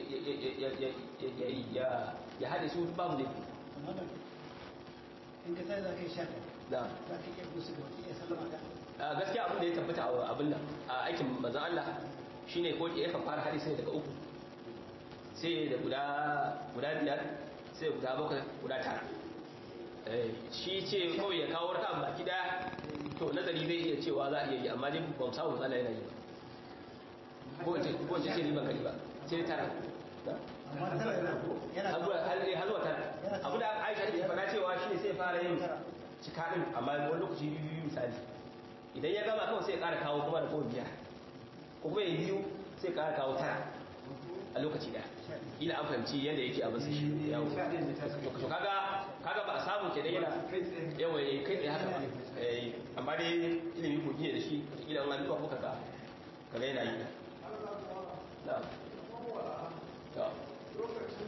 ya haɗe su babu laifi in ka sai za ka yi sha ɗaya da za ka iya gusu da wata iya sallama ka a gaskiya abin da ya tabbata a abin nan a aikin manzon Allah shine ko ya kan fara hadisi ne daga uku sai da guda guda biyar sai guda bakwai guda tara eh shi ce kawai ya kawo raka baki daya to nazari zai iya cewa za a iya yi amma dai ba mu samu matsala yana yi ba ko ce ko ce ni ban gani ba sai tara amma tara yana ko yana har zuwa har har zuwa tara abu da Aisha take faɗa cewa shi ne sai fara yin cika din amma wani lokaci biyu misali idan ya gama kawai sai ya ƙara kawo kuma da kowa biyar ko kuma ya biyu sai ya ƙara kawo tara a lokaci daya ila an fahimci yadda yake abin sa shi yawo to kaga kaga ba a samu ke da yana yawa yayi kai tsaye haka ba eh amma dai ilimi ko ne da shi ila an duba kuka ka kaga yana yi na to lokacin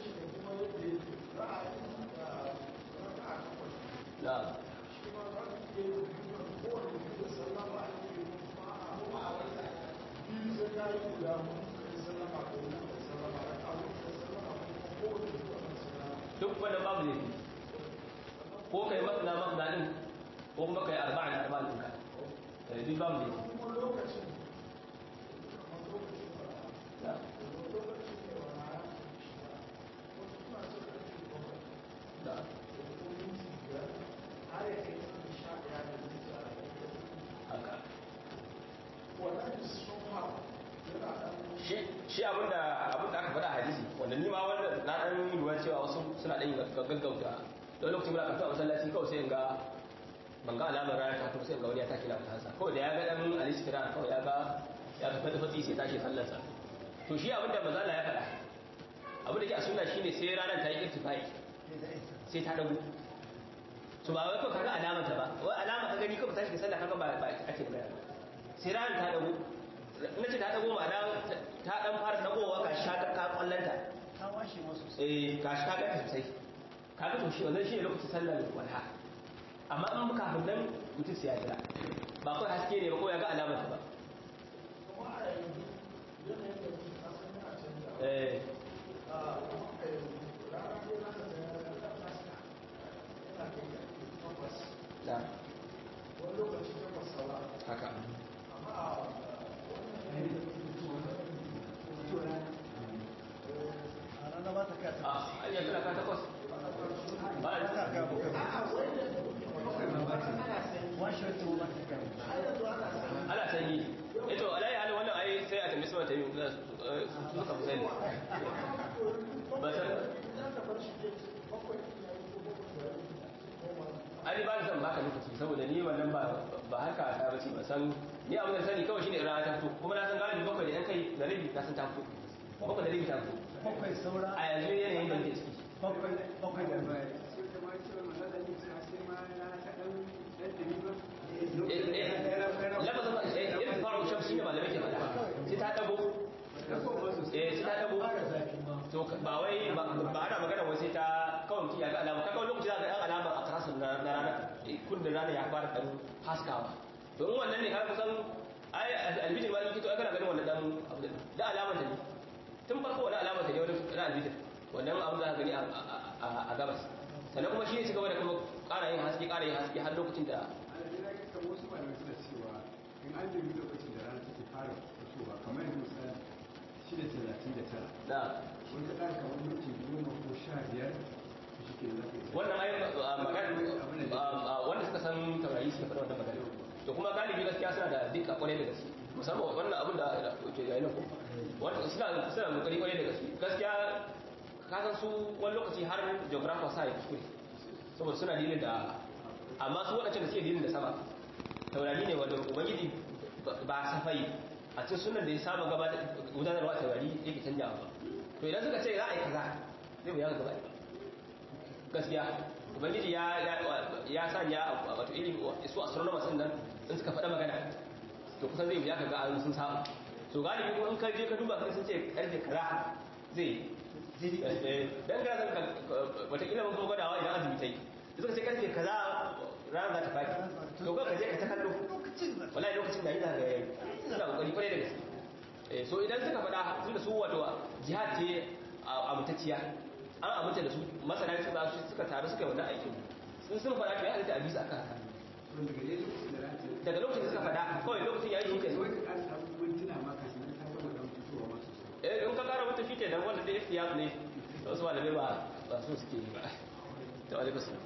na duk wanda babu zai ko kai masana masana din ko kuma kai arba'in arba'in ɗinka eh, duk babu zai na na haka shi shi abinda abinda aka faɗa a hadisi wanda ni ma wanda na ɗan lura cewa wasu suna ɗan gaggauta don lokacin muna karatu a masallaci kawai sai in ga ban ga alamar rana ta fito sai in ga wani ya tashi na fitansa kawai da ya ga ɗan alisi kira kawai ya ga ya ga fata fatsi sai tashi sallarsa to shi abinda mazala ya faɗa abinda ke a sunna shine sai ranar ta yi irtifai sai ta dago to ba wai kawai kaga alamar ta ba wai alama ka gani kawai tashi ka sallah kaga ba ba ake magana ba sai ranar ta dago na ce ta dago ma'ana ta dan fara dagowa ka sha ka kwallanta ta washe masu eh ka sha ka sosai kaga to shi wannan shi ne lokacin sallar walha amma in muka kafin nan mutum sai ya jira ba kawai haske ne ba ko ya ga alamar ta ba eh na haka a ranar ba ta kata a an yanzu na ka takwas ba a ta ga buka washe wata ba ta ga ana sanyi ito alayi halin wannan ai sai a tambi sama ta yi suka fi sani ba san ai ba zan baka lokaci saboda ni wannan ba ba haka ta bace ba san ni abin da sani kawai shine rana ta fito kuma na san galibi bakwai da yan kai da rabi ta san ta fito bakwai da rabi ta fito bakwai saura a yanzu yanayin da ke ciki bakwai bakwai da baya sai kamar cewa manzala ne sai sai ma rana ta dan dan dumi ba lafazin ba irin faru shaf shi ne malamai ke faɗa sai ta dago eh sai ta dago fara zafi ma to ba wai ba ba ana magana wai sai ta kawai mutum ya ga alama kaga wani lokaci za ka ga alama a karasun na na rana kun da rana ya fara dan haskawa to in wannan ne ka kusan ai albijir ma kito ai kana ganin wannan dan abu da da alamar ta ne tun farko wannan alamar ta ne wani na albijir wannan abu za ka gani a- a a gabas sannan kuma shi ne ci gaba da kuma ƙara yin haske ƙara yin haske har lokacin da alaji na ga wasu malamai suna cewa in an dubi lokacin da rana take fara fitowa kamar yanzu misali shida talatin da tara na wani ka ɗan kamar minti goma ko sha biyar to shi ke za ka yi wannan ai a magana a wanda suka san taurari suka faɗa wannan magana to kuma galibi gaskiya suna da dika kwarai da gaske musamman wannan abin da ke yayin nan ko wanda suna suna kokari kwarai da gaske gaskiya ka san su wani lokaci har geographer sa ya kuskure saboda suna dilin da amma su waɗancan da suke dilin da sama taurari ne wanda ubangiji ba safai a cikin sunan da ya saba gaba gudanarwa a taurari yake canjawa ba to idan suka ce za a yi kaza zai mu yaga gaba ɗaya gaskiya ubangiji ya ya sanya wato irin su astronomers din nan in suka faɗa magana to kusan zai wuya kaga an sun samu to galibi ko in ka je ka duba kai sun ce karfe kaza zai dan ga zan wata kila mun kuma gwadawa idan azumi tai da suka ce karfe kaza ranar za ta fadi to ka je ka ta kallo lokacin da wallahi lokacin da ina ga suna kokari kwarai da gaske Eh, so idan suka faɗa tun da su wato jihad ce a mutacciya an amince da su masana su ba su suka taru suka yi wannan aikin sun sun faɗa to ya halitta a bisa aka haka to daga dai lokacin da rana ta daga lokacin da suka faɗa kawai lokacin ya yi shi sai wai kenan ka ƙara samun mintuna ma kafin nan ta gama dan fitowa ma sosai eh in ka kara mutu shi kenan wanda da ihtiyat ne to wasu malamai ba ba so suke yi ba to alaikum salam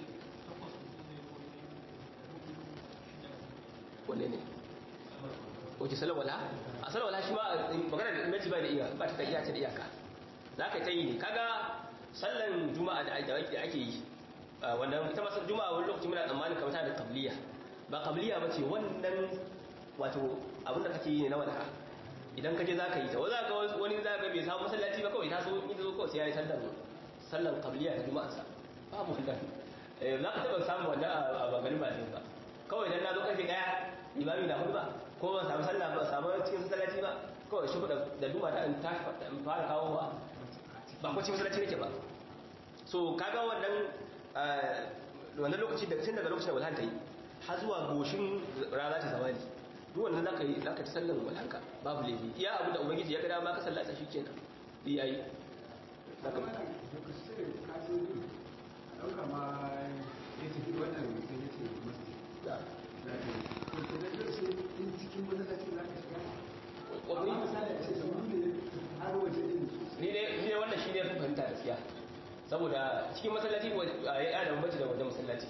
wanne ne wace salawala a salawala shi ma magana da imaji ba da iya ba ta da iya ta da iyaka za ka ta yi ne kaga sallan juma'a da ake da ake yi ah, wannan ita masar juma'a wani lokaci muna tsammanin kamar tana da qabliya ba qabliya ba ce wannan wato abin da kake yi ne na wadaha idan ka je za ka yi ta wani za ka wani za ka bai samu masallaci ba kawai ta so in ta zo kawai sai ya yi sallan sallan qabliya ta juma'arsa babu wannan eh za ka taɓa samun wannan a bangaren ba ne ba kawai idan na zo karfe daya limami na hudu ba ko ban samu sallah ba samu cikin masallaci ba kawai shi da da duma da in tashi in fara kawo wa ba ko cikin masallaci nake ba so kaga wannan wannan lokaci daga tun daga lokacin da walhan ta yi har zuwa goshin rana ta zawali duk wannan zaka yi zaka ta sallan walhanka babu laifi iya abin da ubangiji ya ga dama ka sallata shi kenan yi yayi zaka kuma da lokacin da ka zo ne ɗauka ma ya tafi wannan sai ya ce masu da da ke da ke sai in cikin masallacin za ka shiga wani amma misali a ce da wani ne har waje din ni dai ni dai wannan shi ne fahimta gaskiya saboda cikin masallaci ya yi da bambanci da wajen masallaci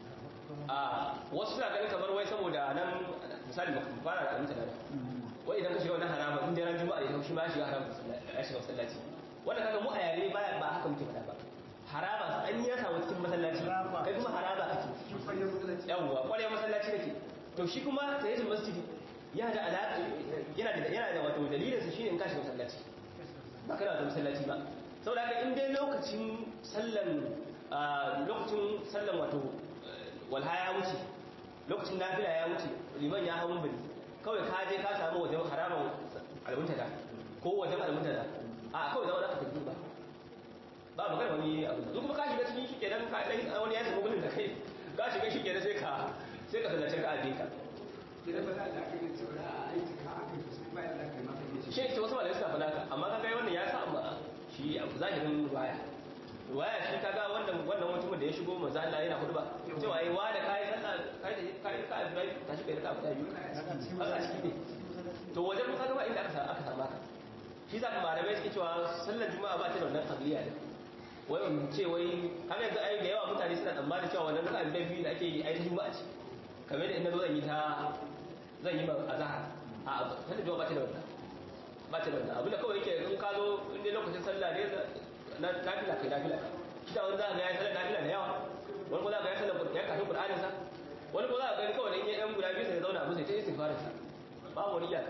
a wasu suna ganin kamar wai saboda nan misali ba fara da mutane da wai idan ka shiga wannan harama inda ran juma'a ne shi ma ya shiga harama ya shiga masallaci wannan kaga mu a yare ba ba haka muke faɗa ba harama an yi samu cikin masallaci kai kuma harama kake cikin fayyar masallaci yawwa kwarewa masallaci kake to shi kuma tayyidul masjidi yana da alaƙa yana da yana da wato dalilin sa shine in ka shiga masallaci ba kana da masallaci ba saboda haka in dai lokacin sallan lokacin sallan wato walha ya wuce lokacin nafila ya wuce liman ya hawo bari kawai ka je ka samu wajen haraman almuntada ko wajen almuntada a kawai zama za ka tafi ba ba magana wani abu in kuma ka shiga cikin shi kenan ka dan wani ya shiga gudun da kai ka shiga shi kenan sai ka sai ka sallace ka aje ka idan ba za a da aka yi cewa a aiki ka aka yi sai bayan da aka yi maka yi shi ce wasu malamai suna faɗa ka amma kaga wannan ya sa amma shi zahirin ruwaya ruwaya shi kaga wannan wannan mutumin da ya shigo manzo Allah yana hudu ba cewa ai wa da kai sallah kai da kai ka Ibrahim tashi kai ka fita biyu haka shi ne to wajen kaga ba inda aka aka samu haka shi za malamai suke cewa sallar juma'a ba ta da wannan qabiliya ne wai in ce wai har yanzu ai da yawa mutane suna tsammanin cewa wannan raka'a da biyu da ake yi ai juma'a ce kamar da in nazo zan yi ta zan yi ma azhar a sallar juma'a ba ta da wannan ba ta da wannan abinda kawai yake in ka zo in dai lokacin sallah ne na nafila kai nafila ka shi da wani za ka ga ya sallar nafila da yawa wani ko za ka ga ya sallar ya kafin qur'anin sa wani ko za ka ga kawai da in ya yan guda biyu sai ya zauna abu sai ta istighfarin sa babu wani iyaka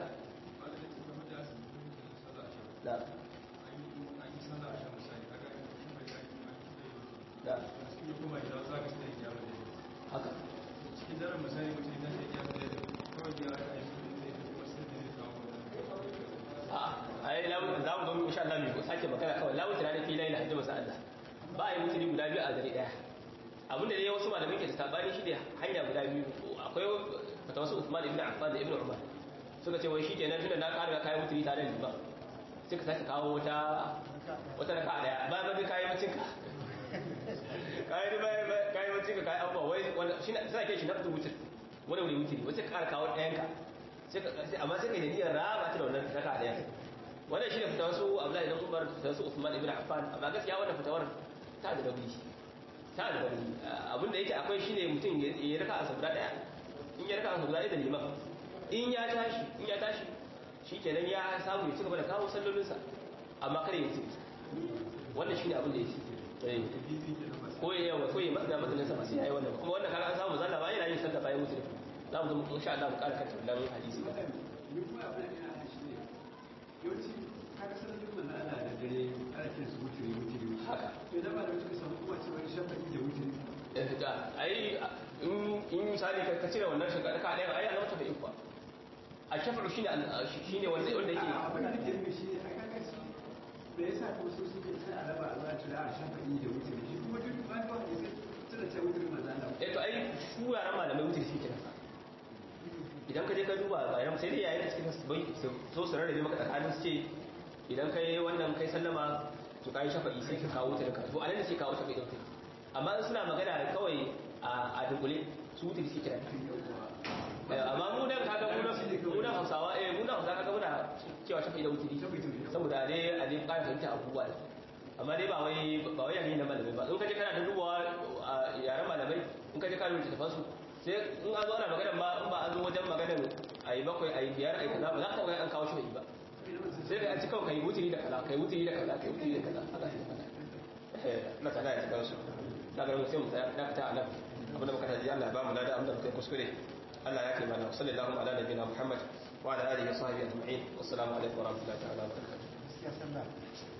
da da haka cikin daren misali mutum ya tashi ya tsaye kawai ya aka yi ne kuma sai da zai kawo a ai lawu za mu zo insha Allah mu sake magana kawai lawu tana da filai na hajji Allah ba a yi mutuni guda biyu a gari daya abinda dai wasu malamai ke da sabani shi ne hanya guda biyu akwai fata wasu Uthman ibn Affan da Ibn Umar suka ce wai shi kenan tunda na ƙara kai mutuni tare da liman sai ka sake kawo wata wata raka daya ba ba kai mutin ka kai da bai kai mutin ka kai abuwa wai shi sai ke shi nafsu mutin wani wuri mutuni wai sai ka ƙara kawo ɗayan ka amma sai kai da niyyar raba ta da wannan raka daya wannan shine fitawar su Abdullahi ibn Umar fitawar su Uthman ibn Affan amma gaskiya wannan fitawar ta da rauni ta da rauni abin da yake akwai shine mutum ya raka a sabda daya in ya raka a sabda daya da liman in ya tashi in ya tashi shikenan ya samu ya cigaba da kawo sallolinsa amma kare ya tsiri wannan shine abin da yake ko ya yawa ko ya matsa matsalinsa ba sai yayi wannan ba kuma wannan kaga an samu zalla ba yana yin sallah bayan mutum za mu zama insha Allah mu ƙara kanta wannan hadisi ba ni kuma abin da ina shi ne yawanci kaga sanar da manzo Allah da dare ana kiran su wutiri wutiri haka to da ba da suka samu kuma cewa shafa'i da wutiri eh da ai in in misali ka cire wannan shiga ka ɗaya ai Allah ta bai kuwa a shafaru shine shine wanda wanda yake abin da nake nufi shi ne a kaga shi da yasa kuma su suke sai a raba a zuwa tura a shafa'i da wutiri shi kuma duk ba ba ne sai tana ce wutiri manzo Allah eh to ai su yaran malamai wuce shi kenan idan ka je ka duba bayan sai dai yayin da suke bai so su rarrabe maka tsakanin su ce idan kai wannan kai sallama to kai shafa'i sai ka kawo ta da to anan ne sai kawo shafa'i din amma suna magana kawai a dunkule su wuce shi kenan amma mu nan kaga mu nan mu nan Hausawa eh mu nan Hausawa kaga muna cewa shafa'i da wutiri saboda dai a dai ƙara fahimta abubuwa amma dai ba wai ba wai yayin da malamai ba in ka je kana da dubawa a yaren malamai in ka je kana rubuta tafansu sai in an zo ana magana ma in ba an zo wajen maganar ayi bakwai ayi biyar ayi kaza ba za ka ga an kawo shi ba sai da an ci kawai kai wutiri da kaza kai wutiri da kaza kai wutiri da kaza haka sai kaza eh na tsada ya tsaka su na ga sai mu tsaya na fita a nan abinda muka taji Allah ya ba mu lada abinda muka kuskure Allah ya kai mana sallallahu ala nabiyina Muhammad wa ala alihi wa sahbihi ajma'in wassalamu alaikum wa rahmatullahi ta'ala wa barakatuh